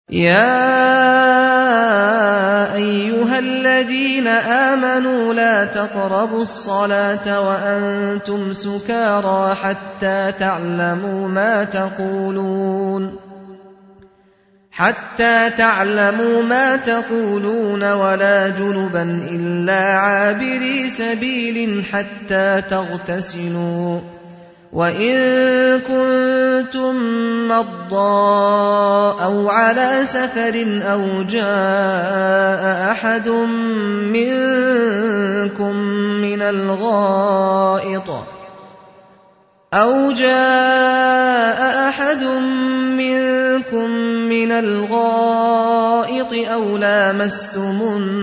يا أيها الذين آمنوا لا تقربوا الصلاة وأنتم سكارى حتى تعلموا ما تقولون حتى تعلموا ما تقولون ولا جنبا إلا عابري سبيل حتى تغتسلوا وإن كنتم مرضى أو على سفر أو جاء أحد منكم من الغائط أو جاء أحد منكم من الغائط أو لامستم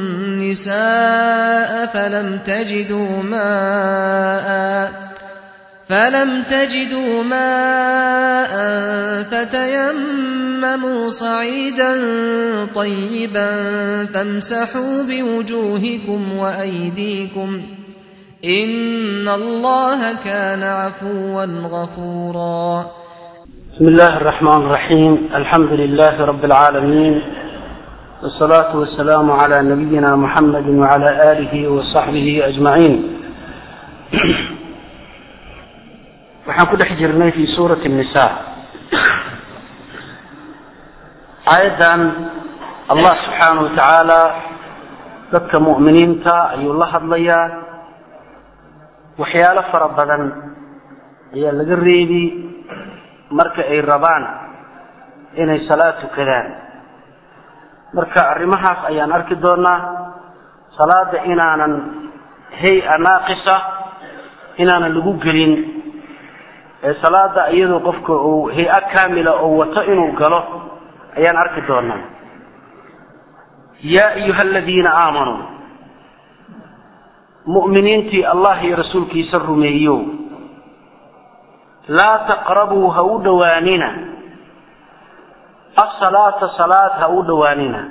النساء فلم تجدوا ماءً فلم تجدوا ماء فتيمموا صعيدا طيبا فامسحوا بوجوهكم وأيديكم إن الله كان عفوا غفورا بسم الله الرحمن الرحيم الحمد لله رب العالمين والصلاة والسلام على نبينا محمد وعلى آله وصحبه أجمعين waxaan ku dhex jirnay fi suurati nisa aayaddan allah subxaanahu watacaala dadka mu'miniinta ayuu la hadlayaa waxyaalo fara badan ayaa laga reebi marka ay rabaan inay salaad tukadaan marka arrimahaas ayaan arki doonaa salaada inaanan hay-a naaqisa inaanan lagu gelin ee salaada iyadoo qofka uu hay-a kaamila oo wato inuu galo ayaan arki doonaa yaa ayuha aladiina aamanuu mu'miniintii allah iyo rasuulkiisa rumeeyo laa taqrabuu ha u dhowaanina asalaata salaad ha u dhowaanina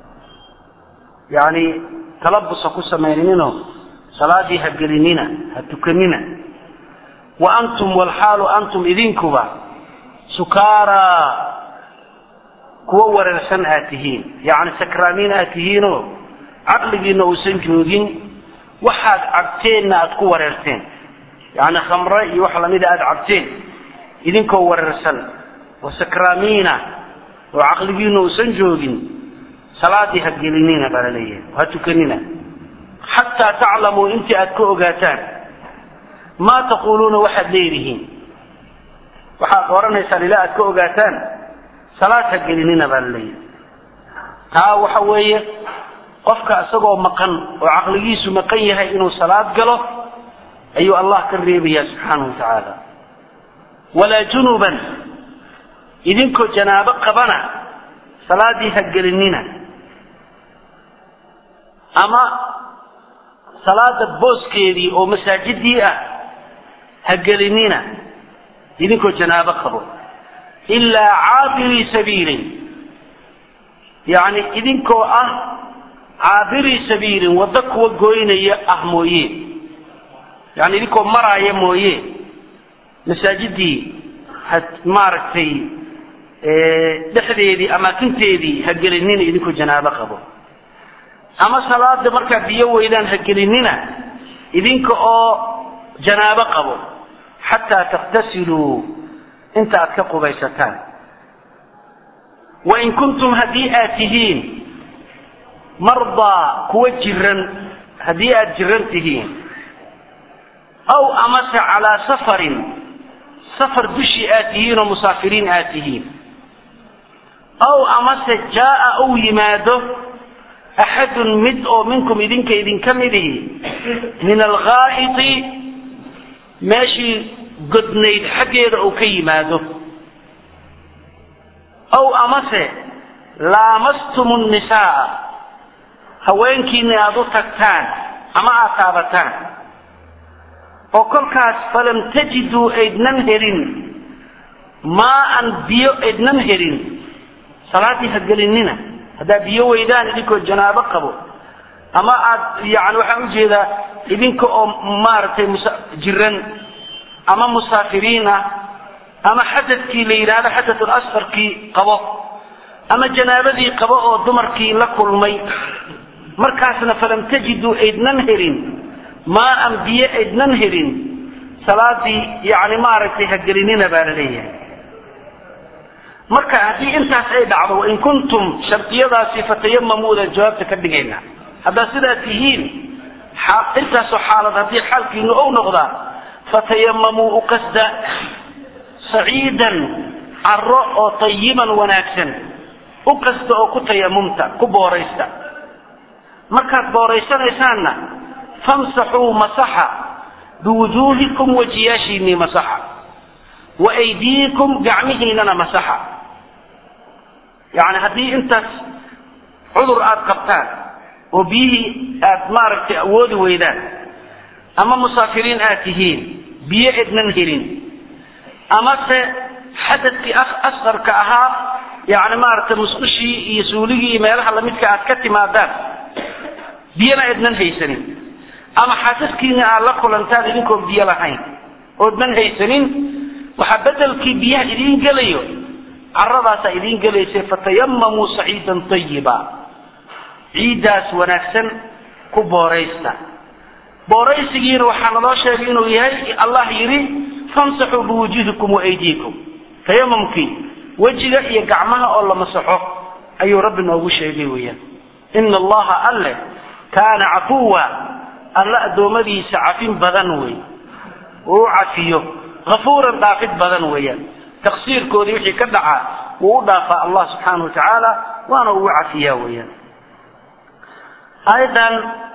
yacni talabus ha ku samayninino salaadii ha gelinina ha tukanina wa antum walxaalu antum idinkuba sukaaraa kuwo wareersan aad tihiin yacni sakraamiin aad tihiinoo caqligiina uusan joogin waxaad cabteenna aad ku wareerteen yacni khamre iyo wax lamida aada cabteen idinkoo wareersan wa sakraamiina oo caqligiina uusan joogin salaadii ha gelinina baa la leeyahay ha tukanina xataa taclamuu intii aad ka ogaataan maa taquuluuna waxaad leedihiin waxaad oranaysaan ilaa aad ka ogaataan salaad ha gelinina baa la leeyahay taa waxa weeye qofka isagoo maqan oo caqligiisu maqan yahay inuu salaad galo ayuu allah ka reebaya subxaanahu wa tacaala walaa junuban idinkoo janaabo qabana salaadii ha gelinina ama salaada booskeedii oo masaajidii ah ha gelinina idinkoo janaabo qabo ilaa caabirii sabiilin yacni idinkoo ah caabirii sabiilin waddo kuwa goynaya ah mooye yani idinkoo maraaya mooye masaajidii ha maaragtay dhexdeedii amaakinteedii ha gelinina idinkoo janaabo qabo ama salaada markaa biyo weydaan ha gelinina idinka oo janaabo qabo xataa takhtasiluu inta aad ka qubaysataan wain kuntum haddii aad tihiin mardaa kuwa jiran haddii aad jiran tihiin aw amase calaa safarin safar dushii aad tihiin oo musaafiriin aad tihiin aw amase jaaa uu yimaado axadun mid oo minkum idinka idinka midihi min alghaa'iti meeshii godnayd xaggeeda uu ka yimaado aw amase laamastum nnisaaa haweenkiina aada u tagtaan ama aad taabataan oo kolkaas falam tajiduu aydnan helin maaan biyo aydnan helin salaaddii ha gelinina haddaad biyo weydaan idinkoo janaabo qabo ama aad yani waxaan ujeedaa idinka oo maaragtay musa jiran ama musaafiriin ah ama xadadkii la yidhaahdo xadatul asfarkii qabo ama janaabadii qabo oo dumarkii la kulmay markaasna falam tajiduu aydnan helin maaan biyo aydnan helin salaadii yani maaragtay hagelinina baa la leeyahay marka haddii intaas ay dhacdo wain kuntum shardiyadaasi fatayamamuudan jawaabta ka dhigayna haddaad sidaa tihiin intaasoo xaalad haddii xaalkiinu ou noqdaa fatayamamuu u qasda saciidan caro oo tayiban wanaagsan u qasda oo ku tayamumta ku booraysta markaad booraysanaysaanna famsaxuu masaxa biwujuuhikum wejiyaashiinii masaxa wa aydiikum gacmihiinana masaxa yani haddii intaas cudur aada qabtaan oo biyihii aada maaragtay awoodi weydaan ama musaafiriin aad tihiin biyo ednan helin amase xadadkii asqarka ahaa yani maaragtay musqushii iyo suuligii iyo meelaha lamidka aad ka timaadaan biyana ednan haysanin ama xaasaskiina aad la kulantaan idinkoon biyo lahayn oodnan haysanin waxaa bedelkii biyaha idiin gelayo caradaasaa idiin gelaysa fatayamamuu saciidan ayiba ciiddaas wanaagsan ku booraysta booraysigiina waxaa naloo sheegay inuu yahay allah yidhi famsaxuu biwujuhikum waaydiikum tayamamkii wejiga iyo gacmaha oo la masaxo ayuu rabbi noogu sheegay weeyaan ina allaha alle kaana cafuwa alle addoommadiisa cafin badan wey uu u cafiyo afuuran dhaafid badan weeyaan taqsiirkoodii wixii ka dhacaa wuu u dhaafaa allah subxaana wa tacaala waana ugu cafiyaa weeyaan aayadan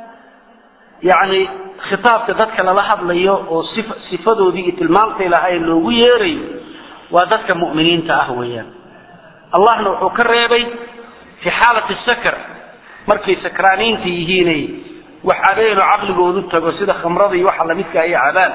yani khitaabka dadka lala hadlayo oo sif sifadoodii iyo tilmaamtay lahayn loogu yeerayo waa dadka mu'miniinta ah weeyaan allahna wuxuu ka reebay fi xaalati sakr markay sakraaniinta yihiinay wax cabeeno caqligoodu tago sida khamrada iyo waxa lamidka ay cabaan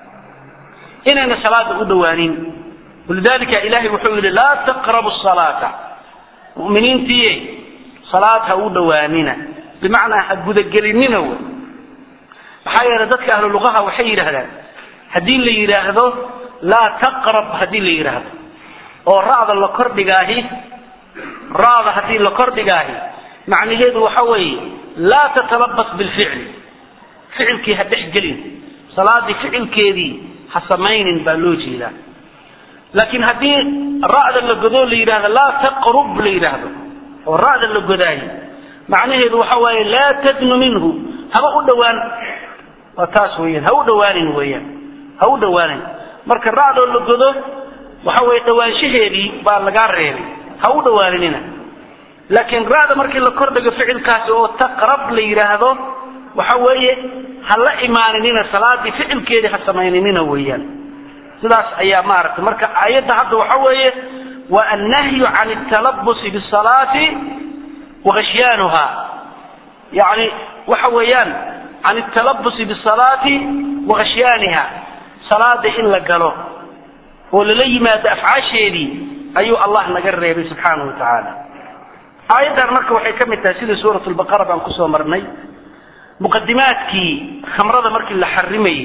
inayna salaada u dhawaanin walidalika ilahay wuxuu yidhi laa taqrabu salaata mu'miniintiiye salaad ha u dhawaanina bimacnaa ha gudagelinina w maxaa yeelay dadka ahlu luqaha waxay yidhaahdaan haddii la yidhaahdo laa taqrab haddii la yidhaahdo oo ra'da la kordhigaahi ra'da haddii la kordhigaahi macnaheedu waxa weeye laa tatalabas bilficli ficilkii ha dhex gelin salaadii ficilkeedii ha samaynin baa loo jeedaa laakiin haddii ra'da la godoo la yidhahdo laa taqrub la yidhaahdo oo ra'da la godaahi macnaheedu waxa waaye laa tadnu minhu haba u dhawaan waa taas weeyaan ha u dhawaanin weeyaan ha u dhawaanin marka ra'doo la godo waxa weeye dhawaanshaheedii baa lagaa reebay ha u dhawaaninina laakiin ra'da markii la kordhigo ficilkaasi oo taqrab la yidhaahdo waxa weeye ha la imaaninina salaadii ficilkeedii ha samayninina weeyaan sidaas ayaa maaragtay marka aayadda hadda waxa weeye waa annahyu can altalabusi bisalaati waghashyanuha yani waxa weeyaan can altalabusi bisalaati waghashyaaniha salaada in la galo oo lala yimaado afcaasheedii ayuu allah naga reebay subxaanahu wa tacaala aayaddan marka waxay ka mid tahay sidii suurat lbaqara baan kusoo marnay muqadimaadkii khamrada markii la xarimayey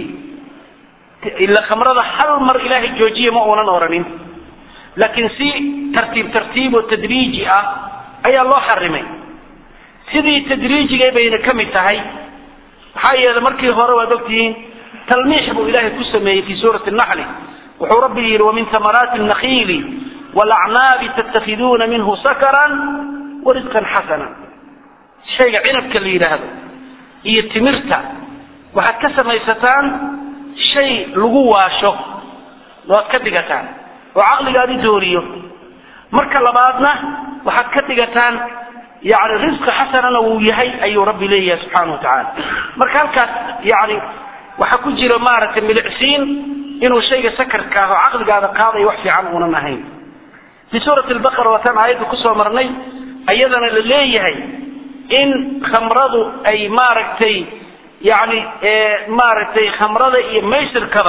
ila khamrada hal mar ilaahay joojiye ma uunan oranin laakiin si tartiib tartiib oo tadriiji ah ayaa loo xarimay sidii tadriijigay bayna ka mid tahay maxaa yeelay markii hore waad ogtihiin talmiix buu ilaahay ku sameeyey fi suurati naxli wuxuu rabbi yidhi wamin tamaraati nakiili walacnaabi tattakhiduuna minhu sakaran warisqan xasana shayga cinabka la yidhaahdo iyo timirta waxaad ka samaysataan shay lagu waasho waad ka dhigataan oo caqligaadi dooriyo marka labaadna waxaad ka dhigataan yani risqi xasanana wuu yahay ayuu rabbi leeyahay subxaana wa tacaala marka halkaas yani waxaa ku jira maaragtay milicsiin inuu shayga sakarka ah oo caqligaada qaadayo wax fiican uunan ahayn fi suurati lbaqara waataan aayadda kusoo marnay ayadana la leeyahay in khamradu ay maaragtay yani maaragtay khamrada iyo maysirkaba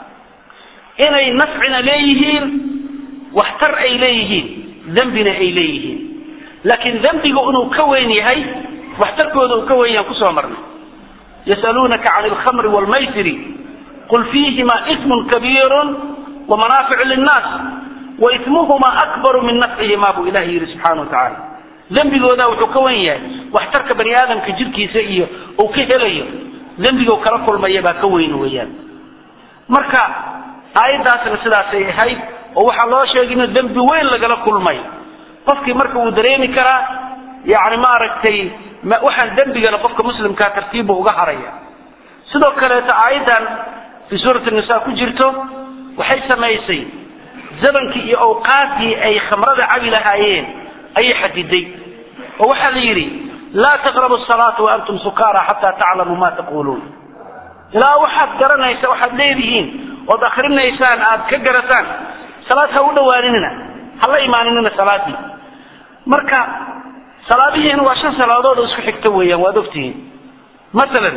inay nafcina leeyihiin waxtar ay leeyihiin dembina ay leeyihiin laakiin dembiga inuu ka weyn yahay waxtarkooda uu ka weyn yahan kusoo marnay yasaluunaka can alkhamri waalmaysiri qul fiihima ismun kabiirun wamanaaficu linnaas wa ismuhumaa akbaru min nafcihimaa buu ilahi yidhi subxana wa tacaala dembigooda wuxuu ka wan yahay waxtarka bani aadamka jirkiisa iyo uu ka helayo dembiga kala kulmaya baa ka weyn weeyaan marka aayaddaasna sidaasay ahayd oo waxaa loo sheegay inuu dembi weyn lagala kulmay qofkii marka uu dareemi karaa yani maaragtay waxaan dembigana qofka muslimkaa tartiibba uga haraya sidoo kaleeto aayaddan fii suurati nisa ku jirto waxay samaysay zamankii iyo awqaaddii ay khamrada cabi lahaayeen ayay xadiday oo waxaa la yidhi laa taqrabu salaata wa antum sukaara xataa taclamuu ma taquluun ilaa waxaad garanaysa waxaad leedihiin ood akrinaysaan aad ka garataan salaad ha u dhawaaninina hala imaaninina salaadii marka salaadihiina waa shan salaadood oo isku xigta weeyaan waad ogtihiin masalan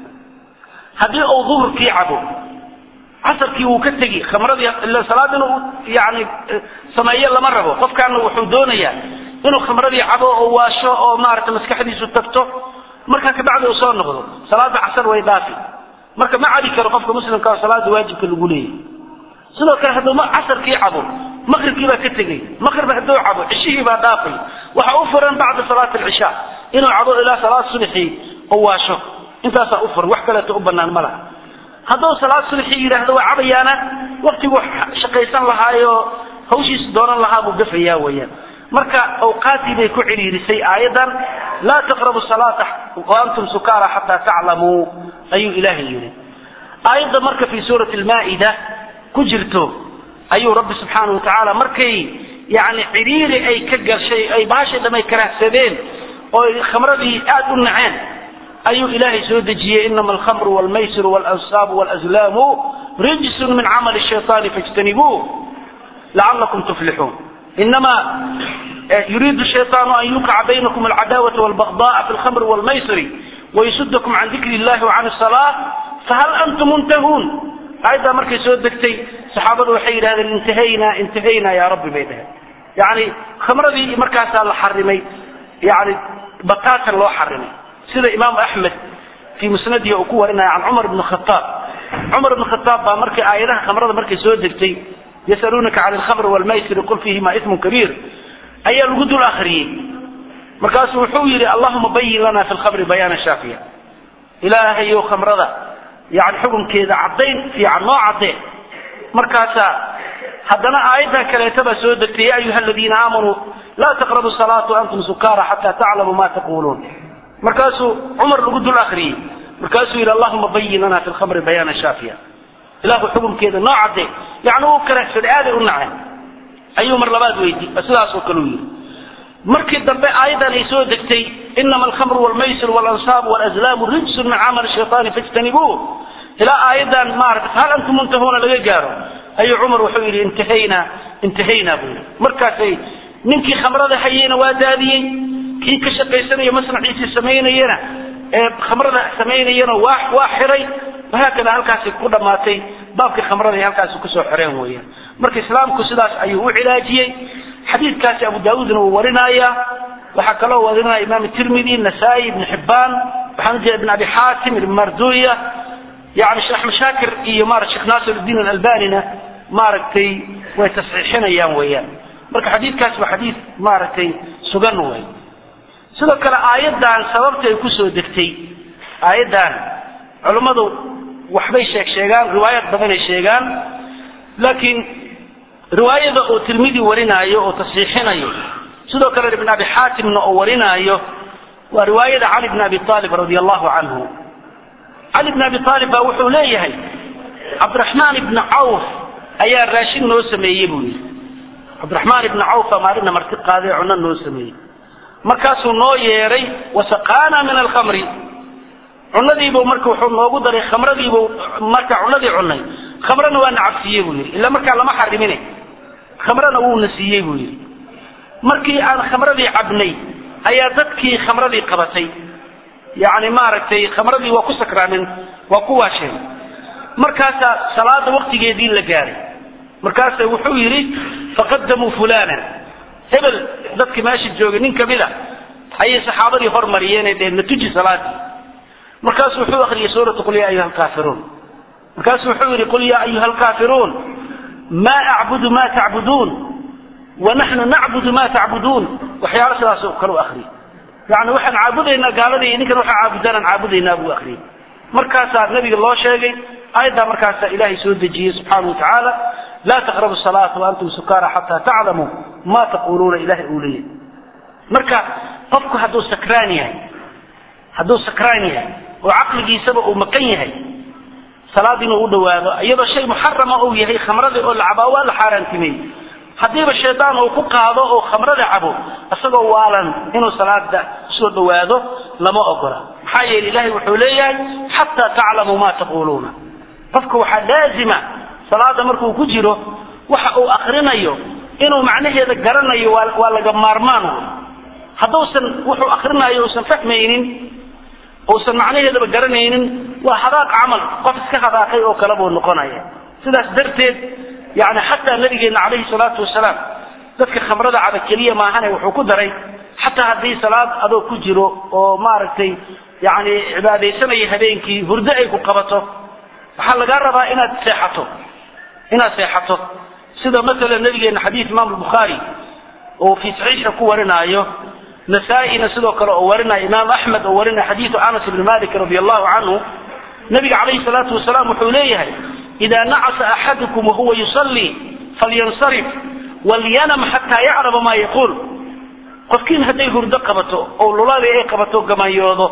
haddii uu duhurkii cabo casarkii wuu ka tegi khamradii salaad inuu yani sameeyo lama rabo qofkaana wuxuu doonayaa inuu khamradii cabo oo waasho oo maarata maskaxdiisu tagto markaa kabacdi uu soo noqdo salaada casar way dhaafi marka ma cabi karo qofka muslimka oo salaada waajibka lagu leeyahy sidoo kale hadduu casarkii cabo maqribkii baa ka tegay maqrib hadduu cabo cishihii baa dhaafay waxa u furan bacda salaati alcishaa inuu cabo ilaa salaad subaxii oo waasho intaasaa u furan wax kaleeto u banaan ma laha hadduu salaad subaxii yidhaahdo waa cabayaana waktigu shaqaysan lahaayo hawshiis doonan lahaa buu gafayaa weeyaan marka awqaaddii bay ku cidhiirisay aayaddan laa taqrabu salaata wa antum sukaara xataa taclamuu ayuu ilaahay yidhi aayadda marka fii suurati almaa'ida ku jirto ayuu rabbi subxaana wa tacaala markay yani cidhiiri ay ka gashay ay baashay dhamay karahsadeen oo khamradii aada u naceen ayuu ilaahay soo dejiyey inama alkhamru walmaysiru waalansaabu walazlaamu rijsun min camali shayaani fajtanibuuh lacalakum tuflixuun inama yuriidu shayaanu an yuqica baynakum alcadaawata walbagda'a fi lkhamri walmaysiri wayasudakum can dikri illahi wa can asalaa fahal antum muntahuun aayaddaa markay soo degtay saxaabadu waxay yidhahdeen intahayna intahayna yaa rabbi bay dhaheen yani khamradii markaasaa la xarimay yani bataatan loo xarimay sida imaamu axmed fii musnadihi uu ku warinaya can cumar bni khataab cumar bni khataab baa markay aayadaha khamrada markay soo degtay yasaluunaka can alkhamri walmaysiri qul fiihima ismun kabiir ayaa lagu dul akriyey markaasuu wuxuu yidhi allahuma bayin lana fi lkhamri bayaana shaafiya ilaahayow khamrada yani xukunkeeda caddayn fiican noo caddee markaasaa haddana aayaddan kaleeta baa soo degtay ya ayuha aladiina aamanuu laa taqrabu salaata antum sukaara xataa taclamuu ma taquluun markaasuu cumar lagu dul akriyey markaasuu yidhi allahuma bayin lana fi lkhamri bayaana shaafiya ilahu xukunkeeda noo caddee yani uu karahsaday aaday u naceen ayuu mar labaad weydi sidaasoo kale u yidhi markii dambe aayaddan ay soo degtay inama alkhamru walmaysir walansaabu walazlaamu rijsun min camali shayaani fajtanibuuh ilaa aayaddan maarata hal antum muntahuuna laga gaaro ayuu cumar wuxuu yidhi intahayna intahayna buu yidhi markaasay ninkii khamrada hayeyna waa daadiyey kii ka shaqaysanayo masnaciisii samaynayana ee khamrada samaynayana waa waa xiray wahaakada halkaasi ku dhammaatay baabkii khamrada ay halkaasi kusoo xireen weeyaan marka islaamku sidaas ayuu u cilaajiyey xadiidkaasi abu daawuudna wuu warinaya waxaa kaloo warinaya imaam tirmidi nasaa-i ibn xibbaan waxaan ujeeda ibn abi xaatim ibn marduya yani sheekh axmed shaakir iyo marat sheekh naasir uddiin alalbanina maaragtay way tasxiixinayaan weeyaan marka xadiidkaasi waa xadiid maaragtay sugan wey sidoo kale aayaddan sababta ay kusoo degtay aayaddan culummadu waxbay sheeg sheegaan riwaayad badanay sheegaan laakiin riwaayada oo tirmidi warinaayo oo tasxiixinayo sidoo kale ibn abi xaatimna oo warinaayo waa riwaayada cali bn abi aalib radi allahu canhu cali bn abi aalib baa wuxuu leeyahay cabdiraxmaan ibni cawf ayaa raashin noo sameeyey buu yidhi cabdiraxmaan ibni cawf baa maalina marti qaaday cunno noo sameeyey markaasuu noo yeedhay wasaqaana min alkhamri cunadiibuu marka wuxuu noogu daray khamradiibuu marka cunadii cunay khamrana waa nacabsiiyey buu yidhi ila markaa lama xarimine khamrana wuuna siiyey buu yidhi markii aan khamradii cabnay ayaa dadkii khamradii qabatay yani maaragtay khamradii waa ku sakraameen waa ku waasheen markaasaa salaada waktigeedii la gaaray markaasa wuxuu yidhi faqadamuu fulanan hebel dadki meesha joogay nin kamida ayay saxaabadii hormariyeen ee dheen natuji salaadii markaasu wuxuu akriyay suuratu qul ya ayuha alkaafiruun markaasu wuxuu yidhi qul ya ayuha alkaafiruun ma acbudu ma tacbuduun wanaxnu nacbudu ma tacbuduun waxyaalo sidaas oo kale u akriyay yani waxaan caabudaynaa gaaladii idinkan waxaa caabudaan aan caabudaynaa buu akriyay markaasaa nabiga loo sheegay aayaddaa markaasaa ilaahay soo dejiyey subxaana watacaala laa taqrabu salaata waantum sukaara xataa taclamuu ma taquluuna ilahay uu leeyahy marka qofku hadduu sakraan yahay hadduu sakraan yahay oo caqligiisaba uu maqan yahay salaad inuu u dhawaado iyadoo shay muxarama uu yahay khamradii oo la cabaa waa la xaaraantimeeyey haddiiba shaydaan uu ku qaado oo khamrada cabo isagoo waalan inuu salaada usoo dhawaado lama ogola maxaa yeele ilahay wuxuu leeyahay xataa taclamuu ma taquluuna qofka waxaa laazima salaada markuu ku jiro waxa uu akrinayo inuu macnaheeda garanayo waa waa laga maarmaan wey hadduusan wuxuu akrinayo uusan fahmaynin uusan macnaheedaba garanaynin waa hadaaq camal qof iska hadaaqay oo kale buu noqonaya sidaas darteed yani xataa nabigeena calayhi salaatu wasalaam dadka khamrada caba keliya maahane wuxuu ku daray xataa haddii salaad adoo ku jiro oo maaragtay yani cibaadaysanaya habeenkii hurdo ay ku qabato waxaa lagaa rabaa inaad seexato inaad seexato sida masalan nabigeena xadiid imaam bukhaari oo fii saxiixa ku warinaayo nasaa-ina sidoo kale oo warinaya imaam axmed oo warinaya xadiidu anas ibni malik radi allahu canhu nabiga calayhi salaatu wasalaam wuxuu leeyahay ida nacasa axadukum wahuwa yusallii falyansarif walyanam xataa yaclama ma yaquul qofkiin hadday hurdo qabato oo lulali ay qabato gamanyoodo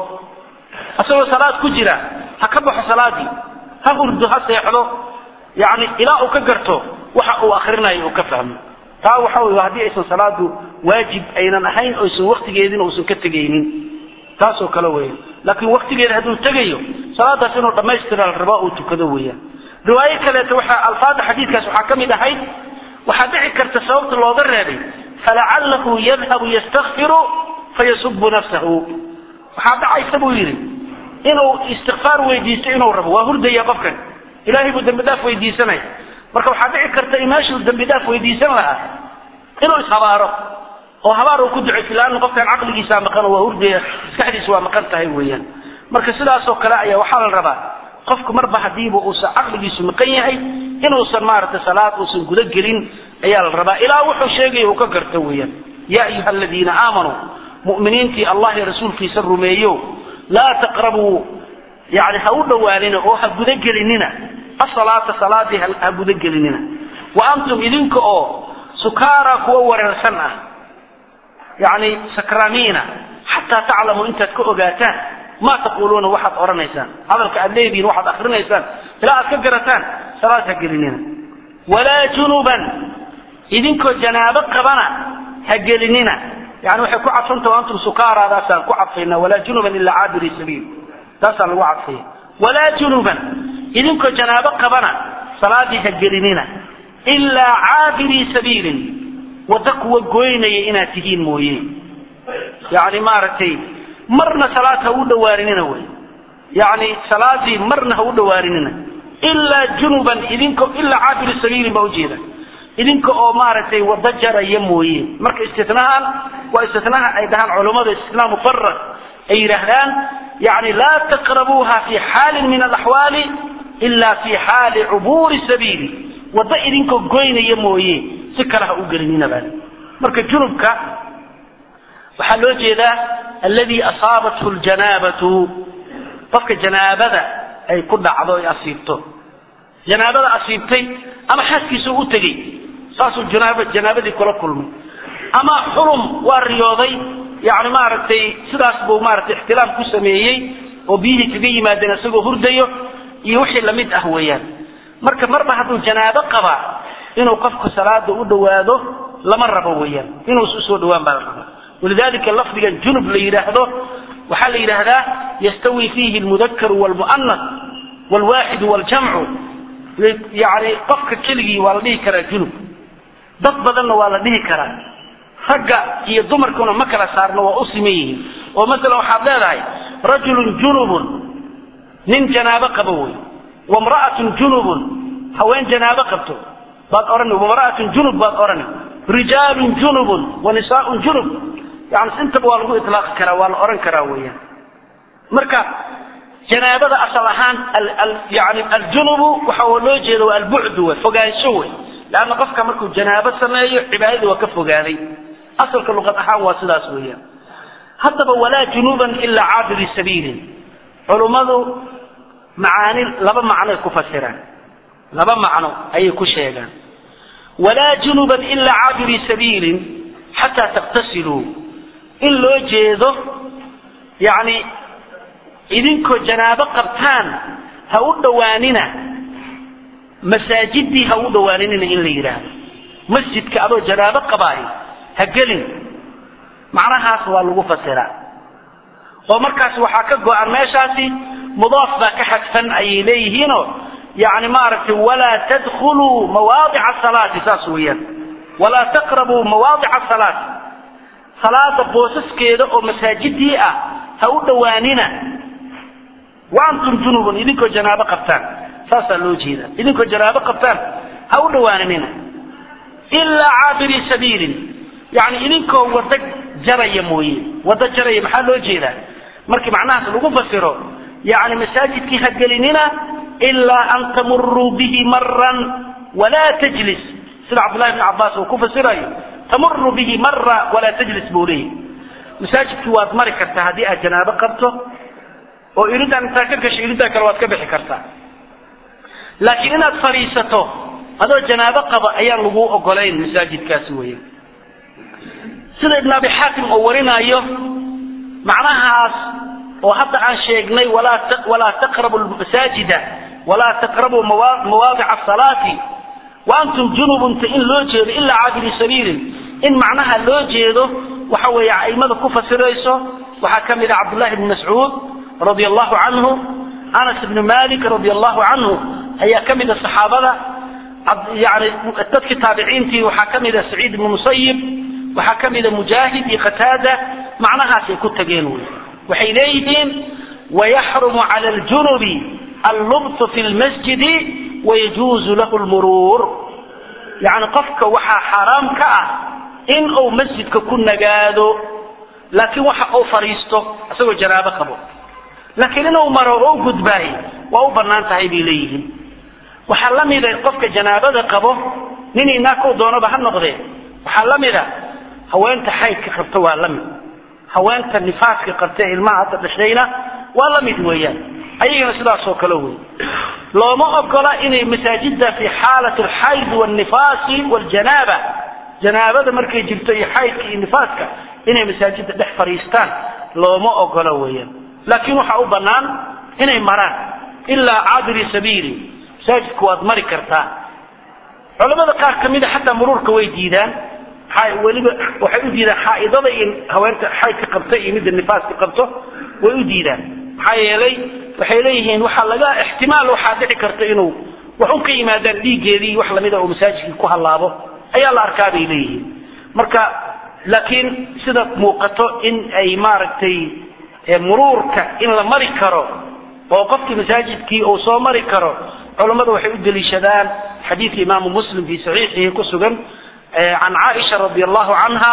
isagoo salaad ku jira ha ka baxo salaadii ha hurdo ha seexdo yani ilaa uu ka garto waxa uu akrinayo uu ka fahmo taa waxa wey haddii aysan salaadu waajib aynan ahayn oysan waktigeedina uusan ka tegaynin taasoo kale weya laakiin waktigeeda hadduu tegayo salaadaas inuu dhammaystira la rabaa uu tukado weeyaan riwaayo kaleeto waxaa alfaada xadiidkaas waxaa ka mid ahayd waxaa dhici karta sababta looga reebay falacalahu yadhabu yastakfiru fayasubu nafsahu waxaa dhacaysa buu yidhi inuu istikfaar weydiisto inuu rabo waa hurdaya qofkan ilahay buu dambi dhaaf weydiisanaya marka waxaa dhici karta in meeshuu dambi dhaaf weydiisan lahaa inuu ishabaaro oo habaar uu ku ducaysa laanna qofkan caqligiisaa maqan oo waa hurdaya maskaxdiisa waa maqan tahay weeyaan marka sidaasoo kale ayaa waxaa la rabaa qofku marba hadiiba uusan caqligiisu maqan yahay inuusan maaragtay salaad uusan guda gelin ayaa la rabaa ilaa wuxuu sheegaya uu ka garto weeyaan yaa ayuha aladiina aamanuu mu'miniintii allah iyo rasuulkiisa rumeeyo laa taqrabuu yani ha u dhowaanina oo ha gudagelinina asalaata salaadii ha gudagelinina wa antum idinka oo sukaara kuwa wareersan ah yani sakramiina xataa taclamuu intaad ka ogaataan ma taquluuna waxaad odhanaysaan hadalka aad leedihiin waxaad akrinaysaan ilaa aad ka garataan salaad ha gelinina walaa junuban idinkoo janaabo qabana ha gelinina yani waxay ku cadfanta antum sukaaradaasaan ku cadfayna walaa junuban ilaa caabiri sabiil taasaan lagu cadfaya walaa junuban idinkoo janaabo qabana salaadii ha gelinina ilaa caabirii sabiilin wadda kuwa goynaya inaad tihiin mooye yani maaragtay marna salaad ha u dhawaarinina wey yani salaadii marna ha u dhawaarinina ilaa junuban idinko ilaa caabiri sabiilin baa ujeeda idinka oo maaragtay wada jaraya mooye marka istinahaan waa istinaha ay dhahaan culummada istinaa mufarad ay yidhaahdaan yani laa taqrabuuha fi xaalin min alaxwaali ila fi xaali cubuuri sabiili wadda idinkoo goynaya mooye si kale ha u gelinina baa marka junubka waxaa loo jeedaa alladii asaabathu ljanaabatu qofka janaabada ay ku dhacdo ay asiibto janaabada asiibtay ama xaaskiisa u tegey saasuu janaab janaabadii kula kulmay ama xulum waa riyooday yani maaragtay sidaas buu maaragtay ixtilaam ku sameeyey oo biyihii kaga yimaadeen isagoo hurdayo iyo wixii lamid ah weeyaan marka marba hadduu janaabo qabaa inuu qofku salaada u dhawaado lama rabo weeyaan inuus usoo dhawaan baa la rabaa walidalika lafdigan junub la yidhaahdo waxaa la yidhaahdaa yastawi fiihi lmudakaru wlmu'anas wlwaaxidu wljamcu yani qofka keligii waa la dhihi karaa junub dad badanna waa la dhihi karaa ragga iyo dumarkuna ma kala saarno waa u siman yihiin oo masalan waxaad leedahay rajulun junubun nin janaabo qabo wey wamra'atun junubun haween janaabo qabto baad odhani wamra'atun junub baad odhani rijaalun junubun wa nisaaun junub yani intaba waa lagu ilaaqi karaa waa la odhan karaa weeyaan marka janaabada asal ahaan yani aljunubu waxa loo jeeda waa albucdu wey fogaansho wey leanna qofka markuu janaabo sameeyo cibaadadii waa ka fogaaday asalka luqad ahaan waa sidaas weeyaan haddaba walaa junuuban ilaa caabiri sabiilin culummadu macaani laba macnoay ku fasiraan laba macno ayay ku sheegaan walaa junuban ilaa caabiri sabiilin xataa taktasiluu in loo jeedo yacni idinkoo janaabo qabtaan ha u dhowaanina masaajidii ha u dhowaaninina in la yidhaahdo masjidka adoo janaabo qabaayo ha gelin macnahaas waa lagu fasiraa oo markaas waxaa ka go-an meeshaasi mudaaf baa ka xadfan ayay leeyihiinoo yani maaragtay walaa tadkuluu mawaadica salaati saas weeyaan walaa taqrabuu mawaadica salaati salaada boosaskeeda oo masaajidii ah ha u dhowaanina wa antum junubun idinkoo janaabo qabtaan saasaa loo jeeda idinkoo janaabo qabtaan ha u dhowaaninina ilaa caabiri sabiilin yani idinkoo wada jaraya mooye wada jaraya maxaa loo jeedaa markii macnahaas lagu fasiro yani masaajidkii ha gelinina ilaa an tamuruu bihi maran walaa tajlis sida cabdullahi bn cabaas uu ku fasirayo tamuru bihi mara walaa tajlis buu leeyahy masaajidkii waad mari kartaa haddii aad janaabo qabto oo iridaan intaa ka gasho iriddaa kale waad ka bixi kartaa laakiin inaad fadhiisato adoo janaabo qaba ayaan laguu ogolayn masaajidkaasi weya sida ibn abi xaakim oo warinaayo macnahaas oo hadda aan sheegnay walaa taqrabu masaajida walaa taqrabuu mawaadica asalaati wa antum junubunta in loo jeedo ilaa caabiri sabiilin in macnaha loo jeedo waxa weeye aimada ku fasirayso waxaa ka mid a cabdullahi bni mascuud radia allahu canhu anas ibni malik radia allahu canhu ayaa ka mid a saxaabada yani dadkii taabiciintii waxaa ka mid a saciid ibni musayib waxaa ka mida mujaahid iyo qataada macnahaasay ku tageen wy waxay leeyihiin wayaxrumu cala aljunubi allubtu fi lmasjidi wayajuuzu lahu lmuruur yani qofka waxaa xaaraam ka ah in uu masjidka ku nagaado laakiin waxa uu fadhiisto isagoo janaabo qabo laakiin inuu maro oo gudbaay waa u bannaan tahay bay leeyihiin waxaa la mida qofka janaabada qabo nin inaakuu doonaba ha noqdee waxaa la mida haweenta xaydka qabta waa la mid haweenta nifaaska qabta ilmaha hadda dhashayna waa la mid weeyaan ayagana sidaasoo kale wey looma ogola inay masaajida fi xaalat alxayd walnifaasi waljanaaba janaabada markay jirto iyo xaydka iyo nifaaska inay masaajida dhex fadhiistaan looma ogola weeyaan laakiin waxaa u bannaan inay maraan ilaa caabiri sabiili masaajidku waad mari kartaa culamada qaar ka mida xataa muruurka way diidaan weliba waxay u diidaan xaaidada iyo haweenta xaydka qabta iyo midda nifaaska qabto way u diidaan maxaa yeelay waxay leeyihiin waxaa laga ixtimaal waxaa dhici karta inuu wax un ka yimaadaan dhiiggeedii wax lamida oo masaajidkii ku hallaabo ayaa la arkaa bay leeyihiin marka laakiin sida muuqato in ay maaragtay muruurka in la mari karo oo qofkii masaajidkii uu soo mari karo culammada waxay u deliishadaan xadiidka imaamu muslim fi saxiixihi ku sugan can caaisha radi allahu canha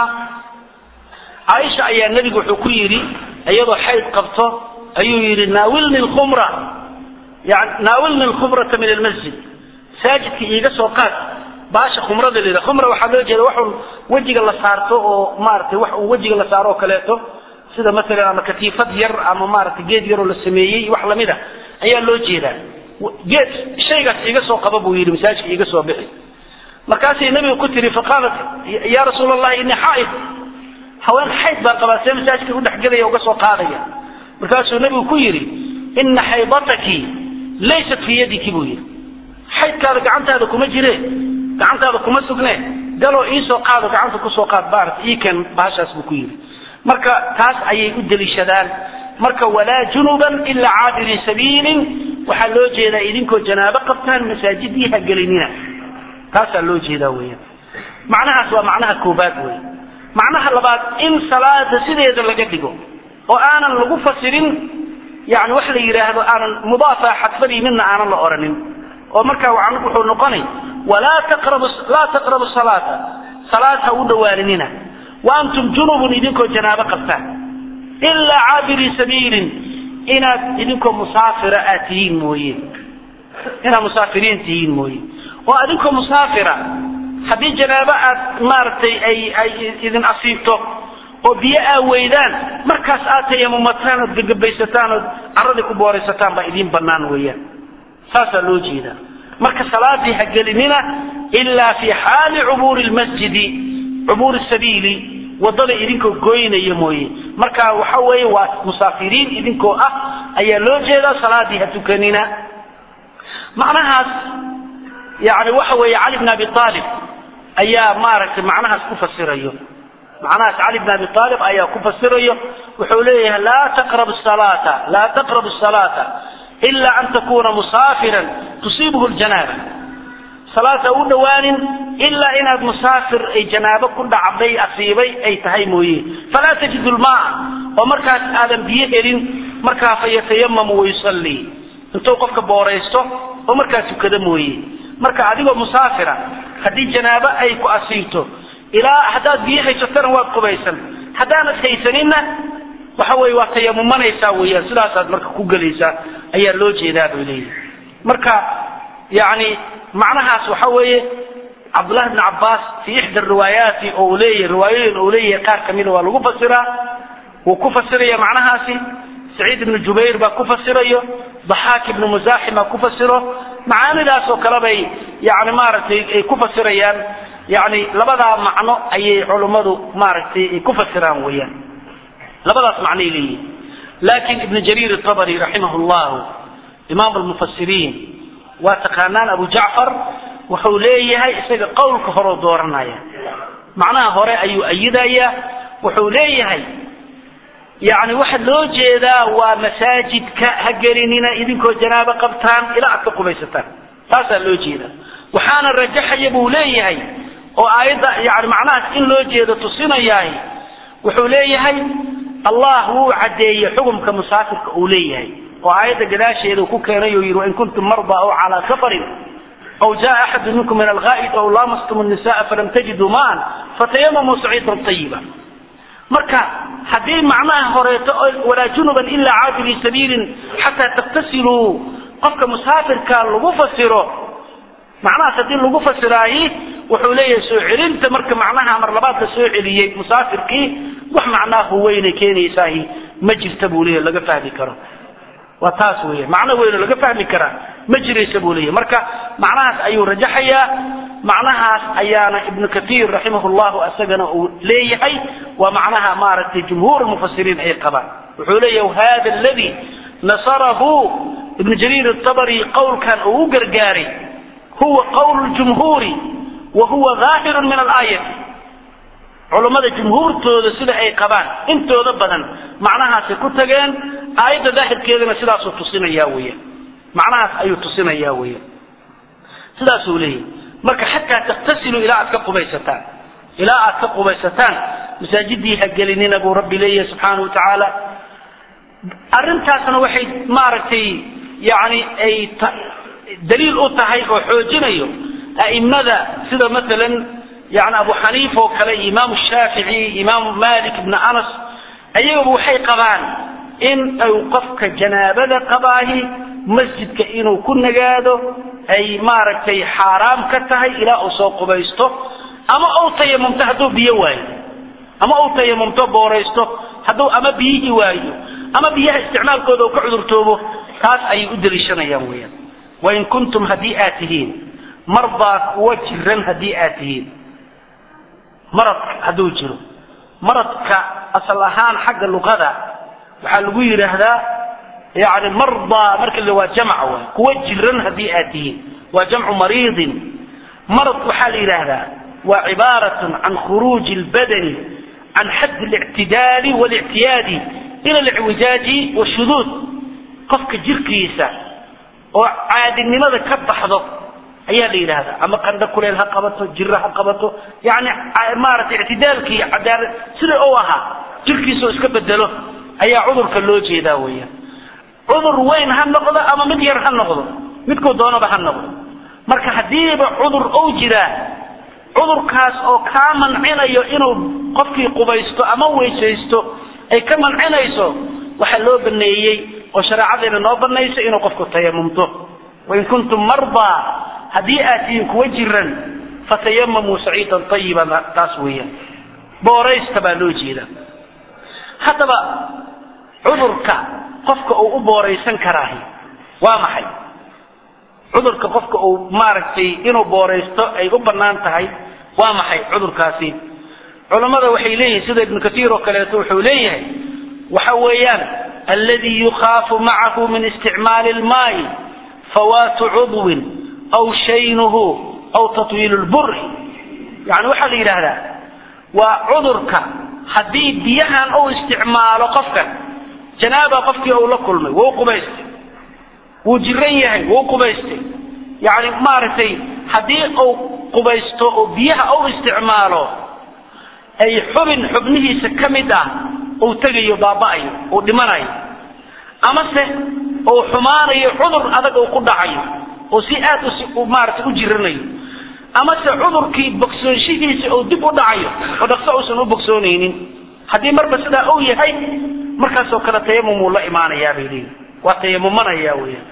caaisha ayaa nebigu wuxuu ku yidhi iyadoo xayd qabto ayuu yidhi naawilni lkhumra yani naawilni lkhumrata min almasjid masaajidka iiga soo qaad baasha khumrada lida khumra waxaa loo jeeda waxun wejiga la saarto oo maaragtay wax uu wejiga la saaro oo kaleeto sida masalan ama katiifad yar ama maaragtay geed yaroo la sameeyey wax lamida ayaa loo jeedaa geed shaygaas iiga soo qaba buu yidhi masaajidka iiga soo bixi markaasay nabiga ku tiri faqaalat ya rasuul allahi inii xaaid haween xayd baan qabaa see masaajidka u dhexgelaya uga soo qaadaya markaasuu nabigu ku yidhi ina xaydataki laysat fii yadiki buu yidhi xaydkaada gacantaada kuma jire gacantaada kuma sugne galoo iisoo qaado gacanta kusoo qaad baarat iiken bahashaas buu ku yidhi marka taas ayay u deliishadaan marka walaa junuban ilaa caabiri sabiilin waxaa loo jeedaa idinkoo janaabo qabtaan masaajidii ha gelinina taasaa loo jeedaa weeyaan macnahaas waa macnaha koobaad wey macnaha labaad in salaada sideeda laga dhigo oo aanan lagu fasirin yani wax la yidhaahdo aanan mudaafa xadfadii midna aanan la oranin oo markaa wuxuu noqonay walaa taqrabu laa taqrabu salaata salaad ha u dhowaaninina wa antum junubun idinkoo janaabo qabtaan ilaa caabiri sabiilin inaad idinkoo musaafira aad tihiin mooye inaad musaafiriin tihiin mooye oo adinkoo musaafira haddii janaabo aad maaragtay ay ay idin asiibto oo biyo aa weydaan markaas aad tayamumataan ood gegabaysataan ood caradii ku booraysataan baa idiin bannaan weeyaan saasaa loo jeedaa marka salaadii ha gelinina ilaa fi xaali cubuuri lmasjidi cubuuri sabiili wadada idinkoo goynaya mooye marka waxa weeye waa musaafiriin idinkoo ah ayaa loo jeedaa salaadii ha tukanina macnahaas yani waxa weeye cali bn abi aalib ayaa maaragtay macnahaas ku fasirayo macnahaas cali bn abi aalib ayaa ku fasirayo wuxuu leeyahay laa taqrabu salaata laa taqrabu salaata ila an takuna musaafiran tusiibhu ljanaaba salaata u dhawaanin ilaa inaad musaafir ay janaabo ku dhacday asiibay ay tahay mooye falaa tajidu lmaa oo markaas aadan biyo helin markaa fayatayamamu wayusallii intuu qofka booraysto oo markaa tukada mooye marka adigoo musaafira haddii janaabo ay ku asiibto ilaa haddaad biyo haysatana waad qubaysan haddaanad haysaninna waxa weye waa tayamumanaysaa weeyaan sidaasaad marka ku gelaysaa ayaa loo jeedaa bay leeyihi marka yani macnahaas waxa weeye cabdullahi bn cabaas fi ixda riwaayaati oo uu leeyahay riwaayooyin uu leeyahay qaar kamida waa lagu fasiraa wuu ku fasiraya macnahaasi saciid ibnu jubayr baa ku fasirayo daxaak ibnu musaaxim baa ku fasiro macaanidaas oo kale bay yani maaragtay ay ku fasirayaan yani labadaa macno ayay culummadu maaragtay ay ku fasiraan weeyaan labadaas macnoay leeyihin laakin ibnu jariir atabari raximah llahu imaam almufasiriin waa taqaanaan abu jacfar wuxuu leeyahay isaga qowlka horeo dooranaya macnaha hore ayuu ayidaya wuxuu leeyahay yani waxa loo jeedaa waa masaajidka ha gelinina idinkoo janaabo qabtaan ilaa aad ka qubaysataan taasaa loo jeeda waxaana rajaxaya buu leeyahay oo aayadda yani macnahaas in loo jeedo tusinayahay wuxuu leeyahay allah wuu caddeeyey xukumka musaafirka uu leeyahay oo aayadda gadaasheeda ku keenay oo yidhi wain kuntum marda aw calaa safarin aw jaa axadu minkum min alghaa'id aw laamastum nisaa falam tajiduu maan fatayamamuu saciidan ayiba marka haddii macnaha horeeto walaa junuban ilaa caabiri sabiilin xataa taktasiluu qofka musaafirka lagu fasiro macnahaas haddii lagu fasiraayi wuxuu leeyahay soo celinta marka macnaha mar labaad la soo celiyey musaafirkii wax macnaa huweynay keenaysaahi ma jirta buu leeyahy laga fahmi karo waa taas weya macno weyno laga fahmi karaa ma jiraysa buu leeyahy marka macnahaas ayuu rajaxayaa macnahaas ayaana ibnu katiir raximah llahu isagana uu leeyahay waa macnaha maaragtay jumhuur mufasiriin ay qabaan wuxuu leeyahay hada aladi nasarahu ibnu jariir atabari qowlkan uu u gargaaray huwa qowl jumhuuri wa huwa daahirun min alaayati culummada jumhuurtooda sida ay qabaan intooda badan macnahaasay ku tageen aayadda daahirkeedana sidaasuu tusinaya weya macnahaas ayuu tusinaya weya sidaasuu leeyahy marka xataa taktasilu ilaa aad ka qubaysataan ilaa aad ka qubaysataan masaajidii ha gelinina buu rabbi leeyahay subxaana wa tacaala arrintaasna waxay maaragtay yani ay daliil u tahay oo xoojinayo a'imada sida maalan yani abu xaniifa oo kale iyo imaamu shaafici imaamu malik ibna anas ayagaba waxay qabaan in ay qofka janaabada qabaahi masjidka inuu ku nagaado ay maaragtay xaaraam ka tahay ilaa uu soo qubaysto ama uu tayamumto hadduu biyo waayo ama uu tayamumto booraysto hadduu ama biyihii waayo ama biyaha isticmaalkooda uu ka cudurtoobo taas ayay u daliishanayaan weyaan wain kuntum haddii aad tihiin mardaa kuwa jiran haddii aad tihiin marad hadduu jiro maradka asal ahaan xagga luqada waxaa lagu yidhaahdaa yani mardaa marka la waa jamc waay kuwa jiran haddii aad tihiin waa jamcu mariidin marad waxaa la yidhaahdaa waa cibaaratun can khuruuji lbadani can xadd اlictidaali wاlictiyaadi ila اlicwijaaji washuduud qofka jirkiisa oo caadinimada ka baxdo ayaa la yidhaahdaa ama qandho kuleel ha qabato jiro ha qabato yani maaragtay ictidaalkii cadaalad sida u ahaa jirkiisa oo iska bedelo ayaa cudurka loo jeedaa weeyaan cudur weyn ha noqdo ama mid yar ha noqdo midkuu doonaba ha noqdo marka haddiiba cudur ou jiraa cudurkaas oo kaa mancinayo inuu qofkii qubaysto ama weysaysto ay ka mancinayso waxaa loo baneeyey oo shareecadeena noo banaysa inuu qofku tayamumto wain kuntum mardaa haddii aad tihiin kuwa jiran fatayamamuu saciidan ayiban taas weeyaan booraysta baa loo jeeda haddaba cudurka qofka uu u booraysan karaahi waa maxay cudurka qofka uu maaragtay inuu booraysto ay u bannaan tahay waa maxay cudurkaasi culammada waxay leeyihin sida ibnu katiir oo kaleeto wuxuu leeyahay waxa weeyaan alladii yukhaafu macahu min isticmaali lmaayi fawaatu cudwin aw shaynuhu aw tatwiilu lburi yani waxaa la yidhaahdaa waa cudurka haddii biyahan uu isticmaalo qofkan janaaba qofkii uu la kulmay wuu qubaystay wuu jiran yahay wuu qubaystay yani maaragtay haddii uu qubaysto oo biyaha uu isticmaalo ay xubin xubnihiisa ka mid ah uu tegayo baaba'ayo uu dhimanayo amase uu xumaanayo cudur adag uu ku dhacayo oo si aad maaragtay u jiranayo amase cudurkii bogsoonshihiisa uu dib u dhacayo oo dhaqso uusan u bogsoonaynin haddii marba sidaa uu yahay markaasoo kale tayamum uu la imaanayaa bay leeyihin waa tayamumanaya weeyaan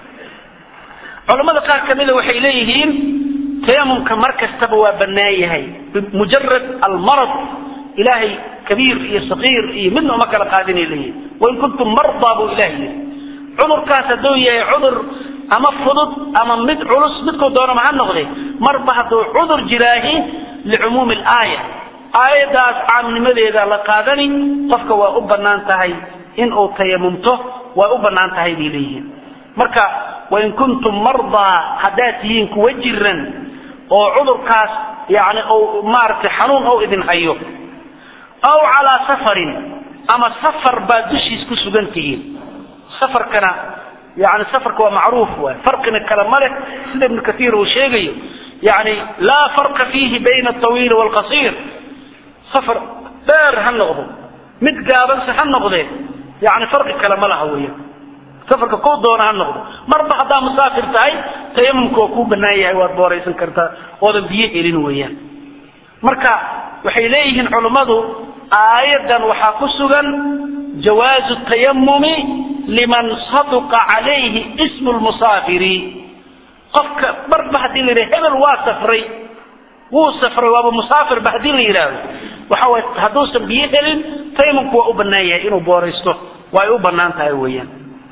culamada qaar kamida waxay leeyihiin tayamumka mar kastaba waa bannaan yahay bimujarad almarad ilaahay kabiir iyo saqiir iyo midna uma kala qaadinay leeyihin wain kuntum mardaa buu ilahay yidhi cudurkaas hadduu yahay cudur ama fudud ama mid culus midkuu doonama ha noqde marba hadduu cudur jiraahi licumuumi alaaya aayaddaas caamnimadeeda la qaadani qofka waa u bannaan tahay in uu tayamumto waa u bannaan tahay bay leeyihiin marka wain kuntum mardaa haddaad tihiin kuwa jiran oo cudurkaas yani u maaragtay xanuun ou idin hayo aw calaa safarin ama safar baad dushiis ku sugan tihiin safarkana yani safarka waa macruuf waay farqina kale ma leh sida ibnu katiir uu sheegayo yani laa farqa fiihi bayna atawiili waalqasiir safar dheer ha noqdo mid gaabanse ha noqdee yani farqi kale ma laha weya safarka kuu doona ha noqdo marba haddaa musaafir tahay tayamumka waa kuu banaan yahay waad booraysan kartaa oodan biyo helin weeyaan marka waxay leeyihiin culummadu aayaddan waxaa ku sugan jawaazu tayamumi liman saduqa calayhi ismu lmusaafiri qofka marba haddii la yidhaha hebel waa safray wuu safray waaba musaafirba haddii la yidhaahdo waxa way hadduusan biyo helin tayamumku waa u bannaan yahay inuu booraysto waa ay u bannaan tahay weeyaan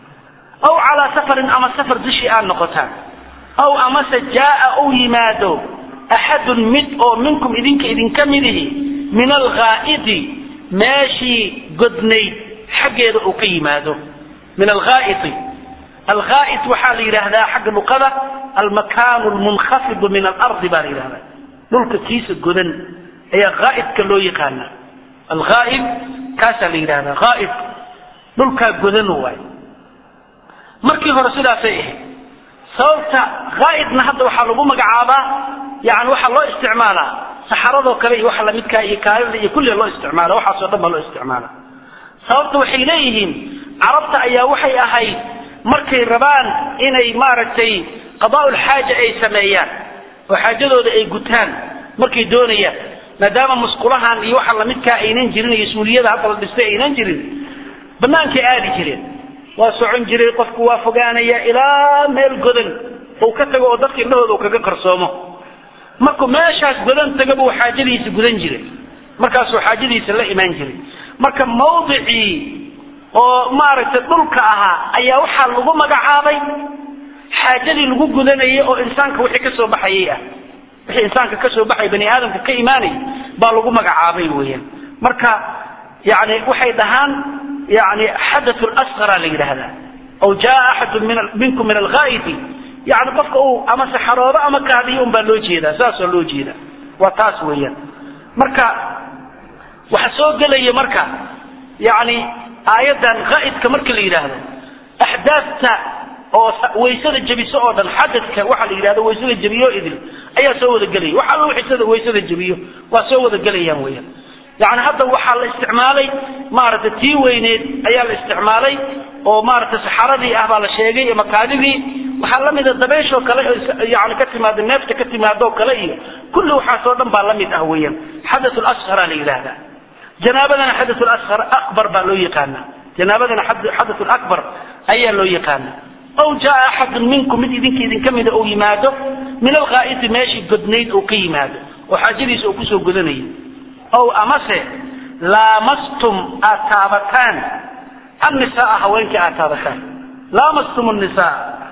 aw calaa safarin ama safar dushii aad noqotaan aw amase jaaa uu yimaado axadun mid oo minkum idinka idinka midihi min alghaa'idi meeshii godnayd xaggeeda uu ka yimaado min alghaa'idi alghaa'id waxaa la yidhaahdaa xagga luqada almakaanu lmunkafidu min alardi baa la yidhahdaa dhulka kiisa godan ayaa ghaa'idka loo yaqaana alghaa'id kaasaa la yidhahdaa ghaa'id dhulkaa godan waay markii hore sidaasay ahayd sababta ghaa'idna hadda waxaa lagu magacaabaa yani waxaa loo isticmaalaa saxaradoo kale iyo waxa lamidkaa iyo kaalida iyo kulliga loo isticmaala waxaasoo dhan baa loo isticmaala sababta waxay leeyihiin carabta ayaa waxay ahayd markay rabaan inay maaragtay qadaa'ul xaaja ay sameeyaan oo xaajadooda ay gutaan markay doonayaan maadaama musqulahan iyo waxa lamidkaa aynan jirin iyo suuliyada hadda la dhistay aynan jirin bannaankay aadi jireen waa socon jiray qofku waa fogaanaya ilaa meel godan uu ka tago oo dadka indhahooda uu kaga qarsoomo markuu meeshaas godan taga buu xaajadiisa gudan jiray markaasuu xaajadiisa la imaan jiray marka mawdicii oo maaragtay dhulka ahaa ayaa waxaa lagu magacaabay xaajadii lagu gudanayay oo insaanka wixii ka soo baxayay ah wixii insaanka ka soo baxay bani aadamka ka imaanay baa lagu magacaabay weeyaan marka yani waxay dhahaan yani xadath lasqara la yidhaahdaa aw jaa axadu minkum min alghaa'idi yani qofka uu ama saxaroodo ama kaadiyo un baa loo jeedaa saasoo loo jeeda waa taas weeyaan marka waxa soo gelaya marka yani aayaddan ghaa'idka marka la yidhaahdo axdaafta oo waysada jebiso oo dhan xadadka waxa la yidhahdo waysada jebiyo idil ayaa soo wada gelaya wax alla wixii waysada jebiyo waa soo wada gelayaan weeyaan yani hadda waxaa la isticmaalay maaragtay tii weyneed ayaa la isticmaalay oo maaragtay saxaradii ah baa la sheegay ama kaadidii waxaa lamida dabeeshoo kale yani ka timaado neefta ka timaadoo kale iyo kulli waxaasoo dhan baa lamid ah weeyaan xadath lasqara la yidhaahdaa janaabadana xadath lasqar akbar baa loo yaqaana janaabadana xadath lakbar ayaa loo yaqaana aw jaa axadun minkum mid idinka idinka mida uu yimaado min alghaa'iti meeshii godnayd uu ka yimaado oo xaajadiisa uu kusoo godanayo ow amase laamastum aad taabataan annisaaa haweenkii aad taabataan laamastum nnisaa